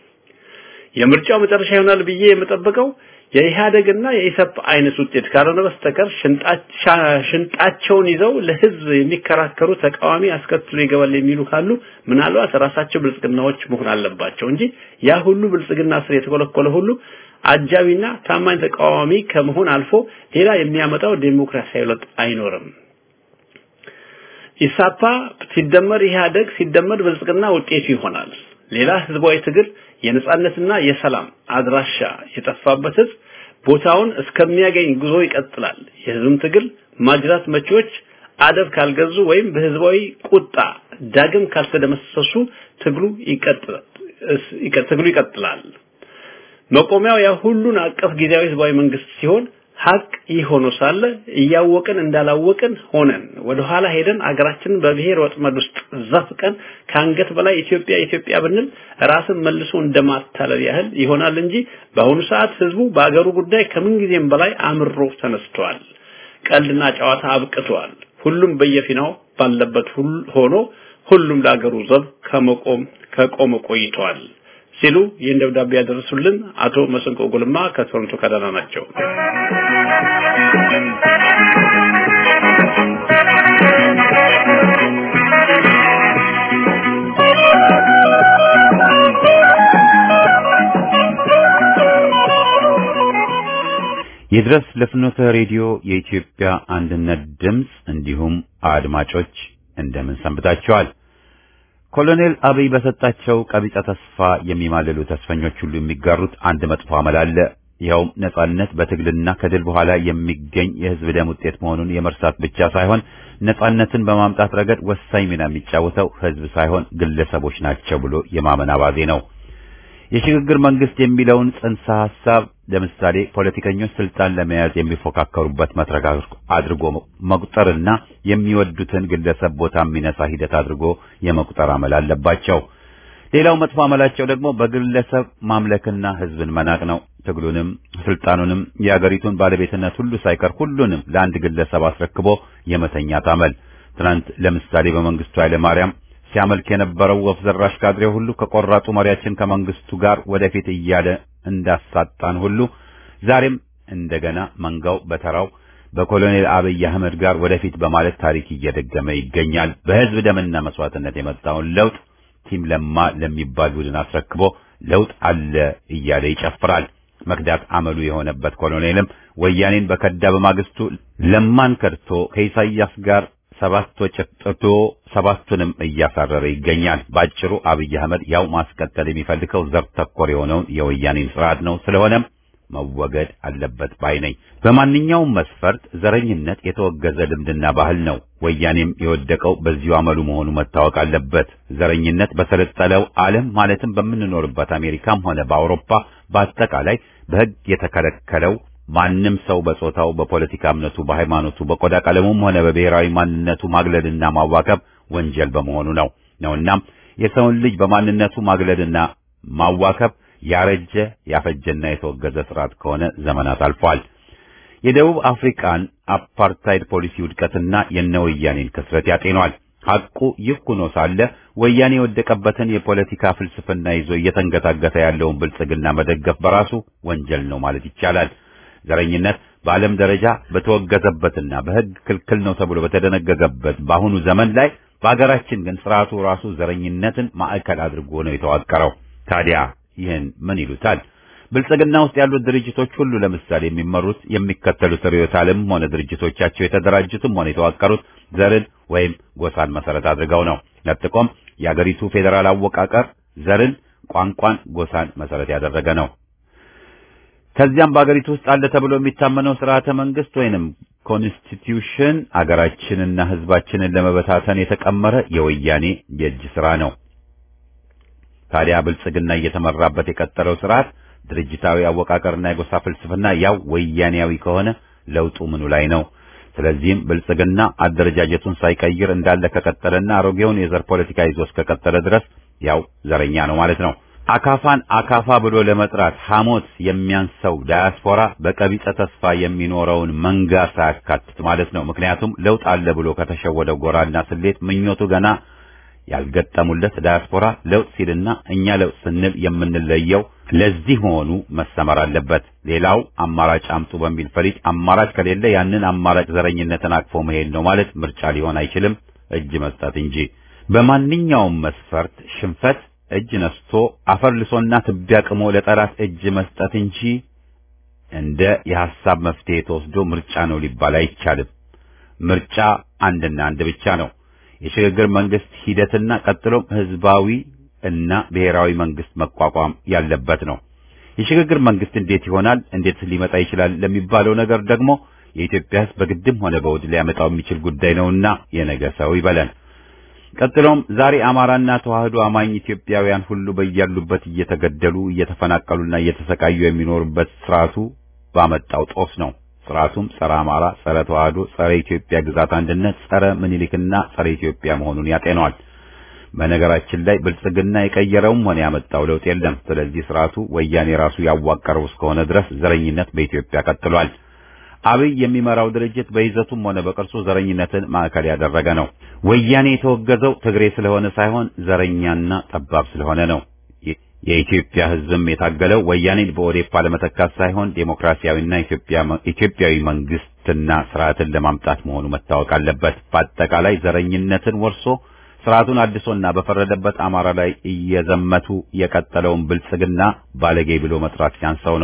የምርጫው መጨረሻ ይሆናል ብዬ የምጠብቀው የኢህአደግና የኢሰፕ አይነት ውጤት ካልሆነ በስተቀር ሽንጣቸውን ይዘው ለህዝብ የሚከራከሩ ተቃዋሚ አስከትሎ ይገባል የሚሉ ካሉ ምናልባት ራሳቸው ብልጽግናዎች መሆን አለባቸው እንጂ ያ ሁሉ ብልጽግና ስር የተኮለኮለ ሁሉ አጃቢና ታማኝ ተቃዋሚ ከመሆን አልፎ ሌላ የሚያመጣው ዴሞክራሲያዊ ለውጥ አይኖርም። ኢሳፓ ሲደመር ኢህአደግ ሲደመር ብልጽግና ውጤቱ ይሆናል። ሌላ ህዝባዊ ትግል የነጻነትና የሰላም አድራሻ የጠፋበት ህዝብ ቦታውን እስከሚያገኝ ጉዞ ይቀጥላል። የህዝብም ትግል ማጅራት መቺዎች አደብ ካልገዙ ወይም በህዝባዊ ቁጣ ዳግም ካልተደመሰሱ ትግሉ ይቀጥላል ትግሉ ይቀጥላል። መቆሚያው ያ ሁሉን አቀፍ ጊዜያዊ ህዝባዊ መንግስት ሲሆን ሀቅ ይህ ሆኖ ሳለ እያወቅን እንዳላወቅን ሆነን ወደ ኋላ ሄደን አገራችንን በብሔር ወጥመድ ውስጥ ዘፍቀን ከአንገት በላይ ኢትዮጵያ ኢትዮጵያ ብንል ራስን መልሶ እንደማታለል ያህል ይሆናል እንጂ በአሁኑ ሰዓት ህዝቡ በአገሩ ጉዳይ ከምን ጊዜም በላይ አምሮ ተነስተዋል። ቀልድና ጨዋታ አብቅተዋል። ሁሉም በየፊናው ባለበት ሆኖ ሁሉም ለአገሩ ዘብ ከመቆም ከቆመ ቆይተዋል ሲሉ ይህን ደብዳቤ ያደረሱልን አቶ መስንቆ ጉልማ ከቶሮንቶ ካናዳ ናቸው። ይድረስ ለፍኖተ ሬዲዮ የኢትዮጵያ አንድነት ድምፅ እንዲሁም አድማጮች እንደምን ሰንብታችኋል? ኮሎኔል አብይ በሰጣቸው ቀቢጸ ተስፋ የሚማልሉ ተስፈኞች ሁሉ የሚጋሩት አንድ መጥፎ አመል አለ። ይኸውም ነጻነት በትግልና ከድል በኋላ የሚገኝ የህዝብ ደም ውጤት መሆኑን የመርሳት ብቻ ሳይሆን ነጻነትን በማምጣት ረገድ ወሳኝ ሚና የሚጫወተው ህዝብ ሳይሆን ግለሰቦች ናቸው ብሎ የማመን አባዜ ነው። የሽግግር መንግስት የሚለውን ጽንሰ ሐሳብ ለምሳሌ ፖለቲከኞች ስልጣን ለመያዝ የሚፎካከሩበት መድረክ አድርጎ መቁጠርና የሚወዱትን ግለሰብ ቦታ የሚነሳ ሂደት አድርጎ የመቁጠር አመል አለባቸው። ሌላው መጥፎ አመላቸው ደግሞ በግለሰብ ማምለክና ህዝብን መናቅ ነው። ትግሉንም ስልጣኑንም የአገሪቱን ባለቤትነት ሁሉ ሳይቀር ሁሉንም ለአንድ ግለሰብ አስረክቦ የመተኛት አመል። ትናንት ለምሳሌ በመንግስቱ ኃይለ ማርያም ሲያመልክ የነበረው ወፍ ዘራሽ ካድሬ ሁሉ ከቆራጡ መሪያችን ከመንግስቱ ጋር ወደፊት እያለ እንዳሳጣን ሁሉ ዛሬም እንደገና መንጋው በተራው በኮሎኔል አብይ አህመድ ጋር ወደፊት በማለት ታሪክ እየደገመ ይገኛል። በህዝብ ደምና መስዋዕትነት የመጣውን ለውጥ ቲም ለማ ለሚባል ቡድን አስረክቦ ለውጥ አለ እያለ ይጨፍራል። መክዳት አመሉ የሆነበት ኮሎኔልም ወያኔን በከዳ በማግስቱ ለማን ከድቶ ከኢሳያስ ጋር ሰባት ወጭት ጥቶ ሰባቱንም እያሳረረ ይገኛል። ባጭሩ አብይ አህመድ ያው ማስቀጠል የሚፈልገው ዘር ተኮር የሆነውን የወያኔን ስርዓት ነው። ስለሆነም መወገድ አለበት ባይ ነኝ። በማንኛውም መስፈርት ዘረኝነት የተወገዘ ልምድና ባህል ነው። ወያኔም የወደቀው በዚሁ አመሉ መሆኑ መታወቅ አለበት። ዘረኝነት በሰለጠለው ዓለም ማለትም በምንኖርበት አሜሪካም ሆነ በአውሮፓ በአጠቃላይ በሕግ የተከለከለው ማንም ሰው በጾታው፣ በፖለቲካ እምነቱ፣ በሃይማኖቱ፣ በቆዳ ቀለሙም ሆነ በብሔራዊ ማንነቱ ማግለልና ማዋከብ ወንጀል በመሆኑ ነው ነውናም የሰውን ልጅ በማንነቱ ማግለልና ማዋከብ ያረጀ ያፈጀና የተወገዘ ስርዓት ከሆነ ዘመናት አልፏል። የደቡብ አፍሪካን አፓርታይድ ፖሊሲ ውድቀትና የነወያኔን ክስረት ያጤኗል። ሐቁ ይህ ሆኖ ሳለ ወያኔ የወደቀበትን የፖለቲካ ፍልስፍና ይዞ እየተንገታገተ ያለውን ብልጽግና መደገፍ በራሱ ወንጀል ነው ማለት ይቻላል። ዘረኝነት በዓለም ደረጃ በተወገዘበትና በሕግ ክልክል ነው ተብሎ በተደነገገበት በአሁኑ ዘመን ላይ በአገራችን ግን ስርዓቱ ራሱ ዘረኝነትን ማዕከል አድርጎ ነው የተዋቀረው። ታዲያ ይህን ምን ይሉታል? ብልጽግና ውስጥ ያሉት ድርጅቶች ሁሉ ለምሳሌ የሚመሩት የሚከተሉት ርዕዮተ ዓለምም ሆነ ድርጅቶቻቸው የተደራጁትም ሆነ የተዋቀሩት ዘርን ወይም ጎሳን መሰረት አድርገው ነው። ለጥቆም የአገሪቱ ፌዴራል አወቃቀር ዘርን፣ ቋንቋን፣ ጎሳን መሰረት ያደረገ ነው። ከዚያም በአገሪቱ ውስጥ አለ ተብሎ የሚታመነው ስርዓተ መንግስት ወይንም ኮንስቲትዩሽን አገራችንና ሕዝባችንን ለመበታተን የተቀመረ የወያኔ የእጅ ስራ ነው። ታዲያ ብልጽግና እየተመራበት የቀጠለው ስርዓት ድርጅታዊ አወቃቀርና የጎሳ ፍልስፍና ያው ወያኔያዊ ከሆነ ለውጡ ምኑ ላይ ነው? ስለዚህም ብልጽግና አደረጃጀቱን ሳይቀይር እንዳለ ከቀጠለና አሮጌውን የዘር ፖለቲካ ይዞ እስከቀጠለ ድረስ ያው ዘረኛ ነው ማለት ነው። አካፋን አካፋ ብሎ ለመጥራት ሐሞት የሚያንሰው ዳያስፖራ በቀቢጸ ተስፋ የሚኖረውን መንጋ ሳያካትት ማለት ነው። ምክንያቱም ለውጥ አለ ብሎ ከተሸወደው ጎራና ስሌት ምኞቱ ገና ያልገጠሙለት ዳያስፖራ ለውጥ ሲልና እኛ ለውጥ ስንል የምንለየው ለዚህ መሆኑ መሰመር አለበት። ሌላው አማራጭ አምጡ በሚል ፈሊጥ አማራጭ ከሌለ ያንን አማራጭ ዘረኝነትን አቅፎ መሄድ ነው ማለት ምርጫ ሊሆን አይችልም፣ እጅ መስጠት እንጂ። በማንኛውም መስፈርት ሽንፈት እጅ ነስቶ አፈር ልሶና ትቢያ ቅሞ ለጠላት እጅ መስጠት እንጂ እንደ የሐሳብ መፍትሄ ተወስዶ ምርጫ ነው ሊባል አይቻልም። ምርጫ አንድና አንድ ብቻ ነው። የሽግግር መንግስት ሂደትና ቀጥሎም ህዝባዊ እና ብሔራዊ መንግስት መቋቋም ያለበት ነው። የሽግግር መንግስት እንዴት ይሆናል፣ እንዴት ሊመጣ ይችላል ለሚባለው ነገር ደግሞ የኢትዮጵያ ህዝብ በግድም ሆነ በውድ ሊያመጣው የሚችል ጉዳይ ነውና የነገ ሰው ይበለን። ቀጥሎም ዛሬ አማራና ተዋህዶ አማኝ ኢትዮጵያውያን ሁሉ በያሉበት እየተገደሉ እየተፈናቀሉና እየተሰቃዩ የሚኖሩበት ስርዓቱ ባመጣው ጦስ ነው። ስርዓቱም ጸረ አማራ፣ ጸረ ተዋህዶ፣ ጸረ ኢትዮጵያ ግዛት አንድነት፣ ጸረ ምኒልክና ጸረ ኢትዮጵያ መሆኑን ያጤነዋል። በነገራችን ላይ ብልጽግና የቀየረውም ሆነ ያመጣው ለውጥ የለም። ስለዚህ ስርዓቱ ወያኔ ራሱ ያዋቀረው እስከሆነ ድረስ ዘረኝነት በኢትዮጵያ ቀጥሏል። አብይ የሚመራው ድርጅት በይዘቱም ሆነ በቅርጹ ዘረኝነትን ማዕከል ያደረገ ነው። ወያኔ የተወገዘው ትግሬ ስለሆነ ሳይሆን ዘረኛና ጠባብ ስለሆነ ነው። የኢትዮጵያ ሕዝብም የታገለው ወያኔን በኦዴፓ ለመተካት ሳይሆን ዴሞክራሲያዊና ኢትዮጵያዊ መንግስትና ስርዓትን ለማምጣት መሆኑ መታወቅ አለበት። በአጠቃላይ ዘረኝነትን ወርሶ ስርዓቱን አድሶና በፈረደበት አማራ ላይ እየዘመቱ የቀጠለውን ብልጽግና ባለጌ ብሎ መጥራት ሲያንሰው ነው።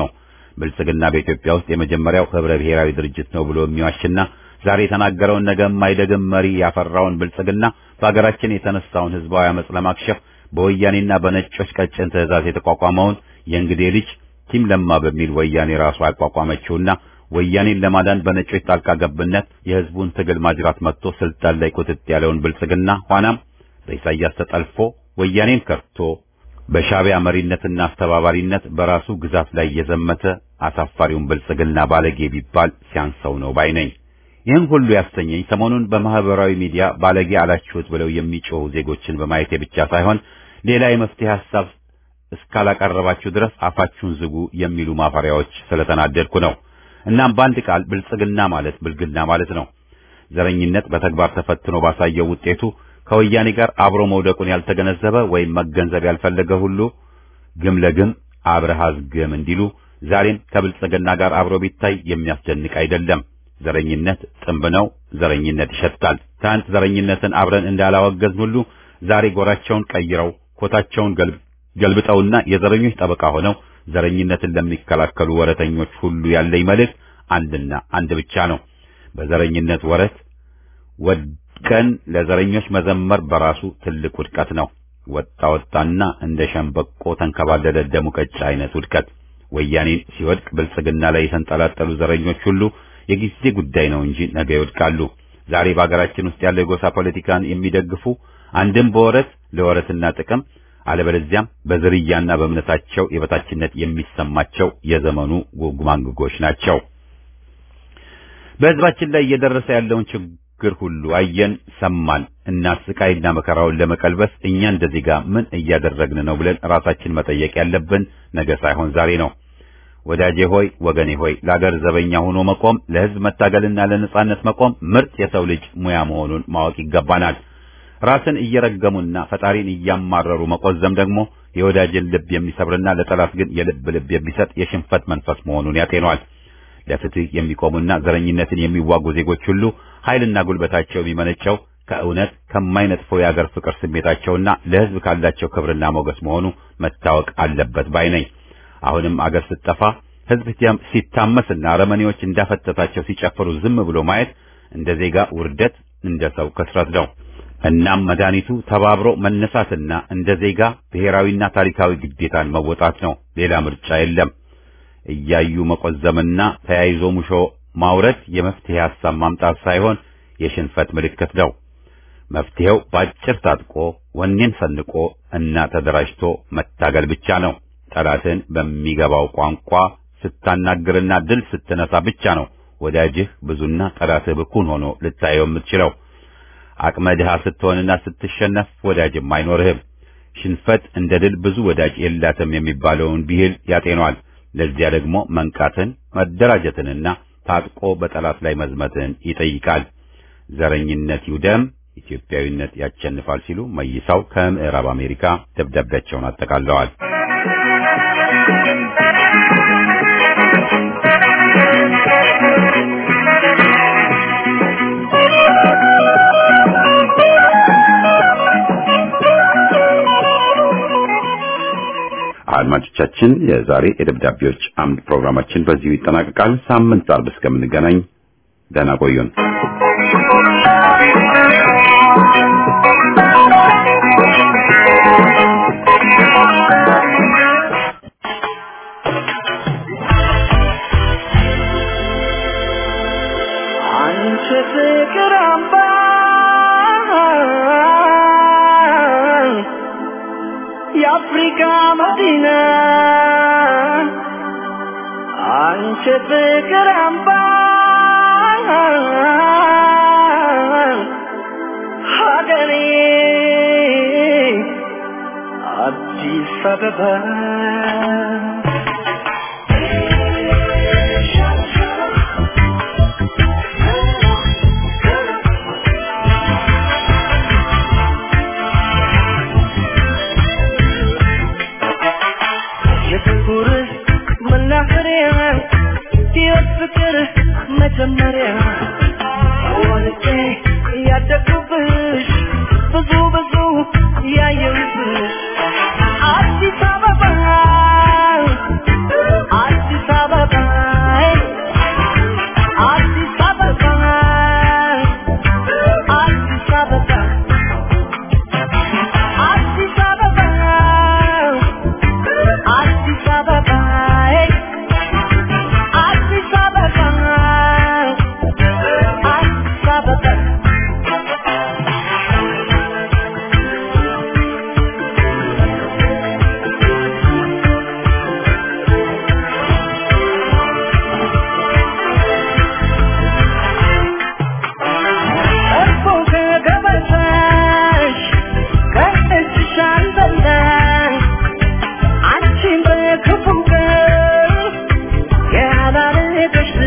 ብልጽግና በኢትዮጵያ ውስጥ የመጀመሪያው ህብረ ብሔራዊ ድርጅት ነው ብሎ የሚዋሽና ዛሬ የተናገረውን ነገ የማይደግም መሪ ያፈራውን ብልጽግና በሀገራችን የተነሳውን ህዝባዊ አመጽ ለማክሸፍ በወያኔና በነጮች ቀጭን ትዕዛዝ የተቋቋመውን የእንግዴ ልጅ ቲም ለማ በሚል ወያኔ ራሱ ያቋቋመችውና ወያኔን ለማዳን በነጮች ጣልቃ ገብነት የህዝቡን ትግል ማጅራት መጥቶ ስልጣን ላይ ቁጥጥ ያለውን ብልጽግና ኋናም በኢሳያስ ተጠልፎ ወያኔን ከርቶ በሻቢያ መሪነትና አስተባባሪነት በራሱ ግዛት ላይ የዘመተ አሳፋሪውን ብልጽግና ባለጌ ቢባል ሲያንሰው ነው ባይ ነኝ። ይህን ሁሉ ያሰኘኝ ሰሞኑን በማህበራዊ ሚዲያ ባለጌ አላችሁት ብለው የሚጮሁ ዜጎችን በማየቴ ብቻ ሳይሆን ሌላ የመፍትሄ ሐሳብ እስካላቀረባችሁ ድረስ አፋችሁን ዝጉ የሚሉ ማፈሪያዎች ስለተናደድኩ ነው። እናም በአንድ ቃል ብልጽግና ማለት ብልግና ማለት ነው። ዘረኝነት በተግባር ተፈትኖ ባሳየው ውጤቱ ከወያኔ ጋር አብሮ መውደቁን ያልተገነዘበ ወይም መገንዘብ ያልፈለገ ሁሉ ግም ለግም አብረሃዝ ግም እንዲሉ ዛሬም ከብልጽግና ጋር አብሮ ቢታይ የሚያስደንቅ አይደለም። ዘረኝነት ጥንብ ነው። ዘረኝነት ይሸታል። ትናንት ዘረኝነትን አብረን እንዳላወገዝን ሁሉ ዛሬ ጎራቸውን ቀይረው ኮታቸውን ገልብጠውና የዘረኞች ጠበቃ ሆነው ዘረኝነትን ለሚከላከሉ ወረተኞች ሁሉ ያለኝ መልእክት አንድና አንድ ብቻ ነው። በዘረኝነት ወረት ወድቀን ለዘረኞች መዘመር በራሱ ትልቅ ውድቀት ነው። ወጣ ወጣና እንደ ሸምበቆ ተንከባለለ ደሙቀጫ አይነት ውድቀት። ወያኔን ሲወድቅ ብልጽግና ላይ የተንጠላጠሉ ዘረኞች ሁሉ የጊዜ ጉዳይ ነው እንጂ ነገ ይወድቃሉ። ዛሬ በአገራችን ውስጥ ያለው የጎሳ ፖለቲካን የሚደግፉ አንድም በወረት ለወረትና ጥቅም አለበለዚያም በዝርያና በእምነታቸው የበታችነት የሚሰማቸው የዘመኑ ጉግማንግጎች ናቸው። በሕዝባችን ላይ እየደረሰ ያለውን ችግር ሁሉ አየን፣ ሰማን እና ስቃይና መከራውን ለመቀልበስ እኛ እንደ ዜጋ ምን እያደረግን ነው ብለን ራሳችን መጠየቅ ያለብን ነገ ሳይሆን ዛሬ ነው። ወዳጄ ሆይ ወገኔ ሆይ ለአገር ዘበኛ ሆኖ መቆም ለሕዝብ መታገልና ለነጻነት መቆም ምርጥ የሰው ልጅ ሙያ መሆኑን ማወቅ ይገባናል። ራስን እየረገሙና ፈጣሪን እያማረሩ መቆዘም ደግሞ የወዳጅን ልብ የሚሰብርና ለጠላት ግን የልብ ልብ የሚሰጥ የሽንፈት መንፈስ መሆኑን ያጤኗል። ለፍትህ የሚቆሙና ዘረኝነትን የሚዋጉ ዜጎች ሁሉ ኃይልና ጉልበታቸው የሚመነጨው ከእውነት ከማይነጥፈው የአገር ፍቅር ስሜታቸውና ለሕዝብ ካላቸው ክብርና ሞገስ መሆኑ መታወቅ አለበት ባይ ነኝ። አሁንም አገር ስትጠፋ ሕዝብ ሲታመስና አረመኔዎች እንዳፈተታቸው ሲጨፍሩ ዝም ብሎ ማየት እንደ ዜጋ ውርደት፣ እንደ ሰው ክስረት ነው። እናም መድኃኒቱ ተባብሮ መነሳትና እንደ ዜጋ ብሔራዊና ታሪካዊ ግዴታን መወጣት ነው። ሌላ ምርጫ የለም። እያዩ መቆዘምና ተያይዞ ሙሾ ማውረድ የመፍትሄ ሐሳብ ማምጣት ሳይሆን የሽንፈት ምልክት ነው። መፍትሄው በአጭር ታጥቆ ወኔን ሰንቆ እና ተደራጅቶ መታገል ብቻ ነው። ጠላትን በሚገባው ቋንቋ ስታናግርና ድል ስትነሳ ብቻ ነው ወዳጅህ ብዙና ጠላትህ ብኩን ሆኖ ልታየው የምትችለው። አቅመ ድሃ ስትሆንና ስትሸነፍ ወዳጅም አይኖርህም። ሽንፈት እንደ ድል ብዙ ወዳጅ የላትም የሚባለውን ብሂል ያጤኗል። ለዚያ ደግሞ መንቃትን፣ መደራጀትንና ታጥቆ በጠላት ላይ መዝመትን ይጠይቃል። ዘረኝነት ይውደም፣ ኢትዮጵያዊነት ያሸንፋል ሲሉ መይሳው ከምዕራብ አሜሪካ ደብዳቤያቸውን አጠቃለዋል። አድማጮቻችን የዛሬ የደብዳቤዎች አምድ ፕሮግራማችን በዚሁ ይጠናቀቃል። ሳምንት አርብ እስከምንገናኝ ደህና ቆዩን። አንቺ ፍቅር አምባ የአፍሪካ መዲና አንቺ ፍቅር አምባ ሀገሬ አዲስ አበባ የፍቅር መናኸሪያ ሕይወት ፍቅር መጀመሪያ ወልጄ ያደግኩብሽ ብዙ ብዙ ያየሁብሽ አዲስ አበባ አዲስ አበባ ሄደሽ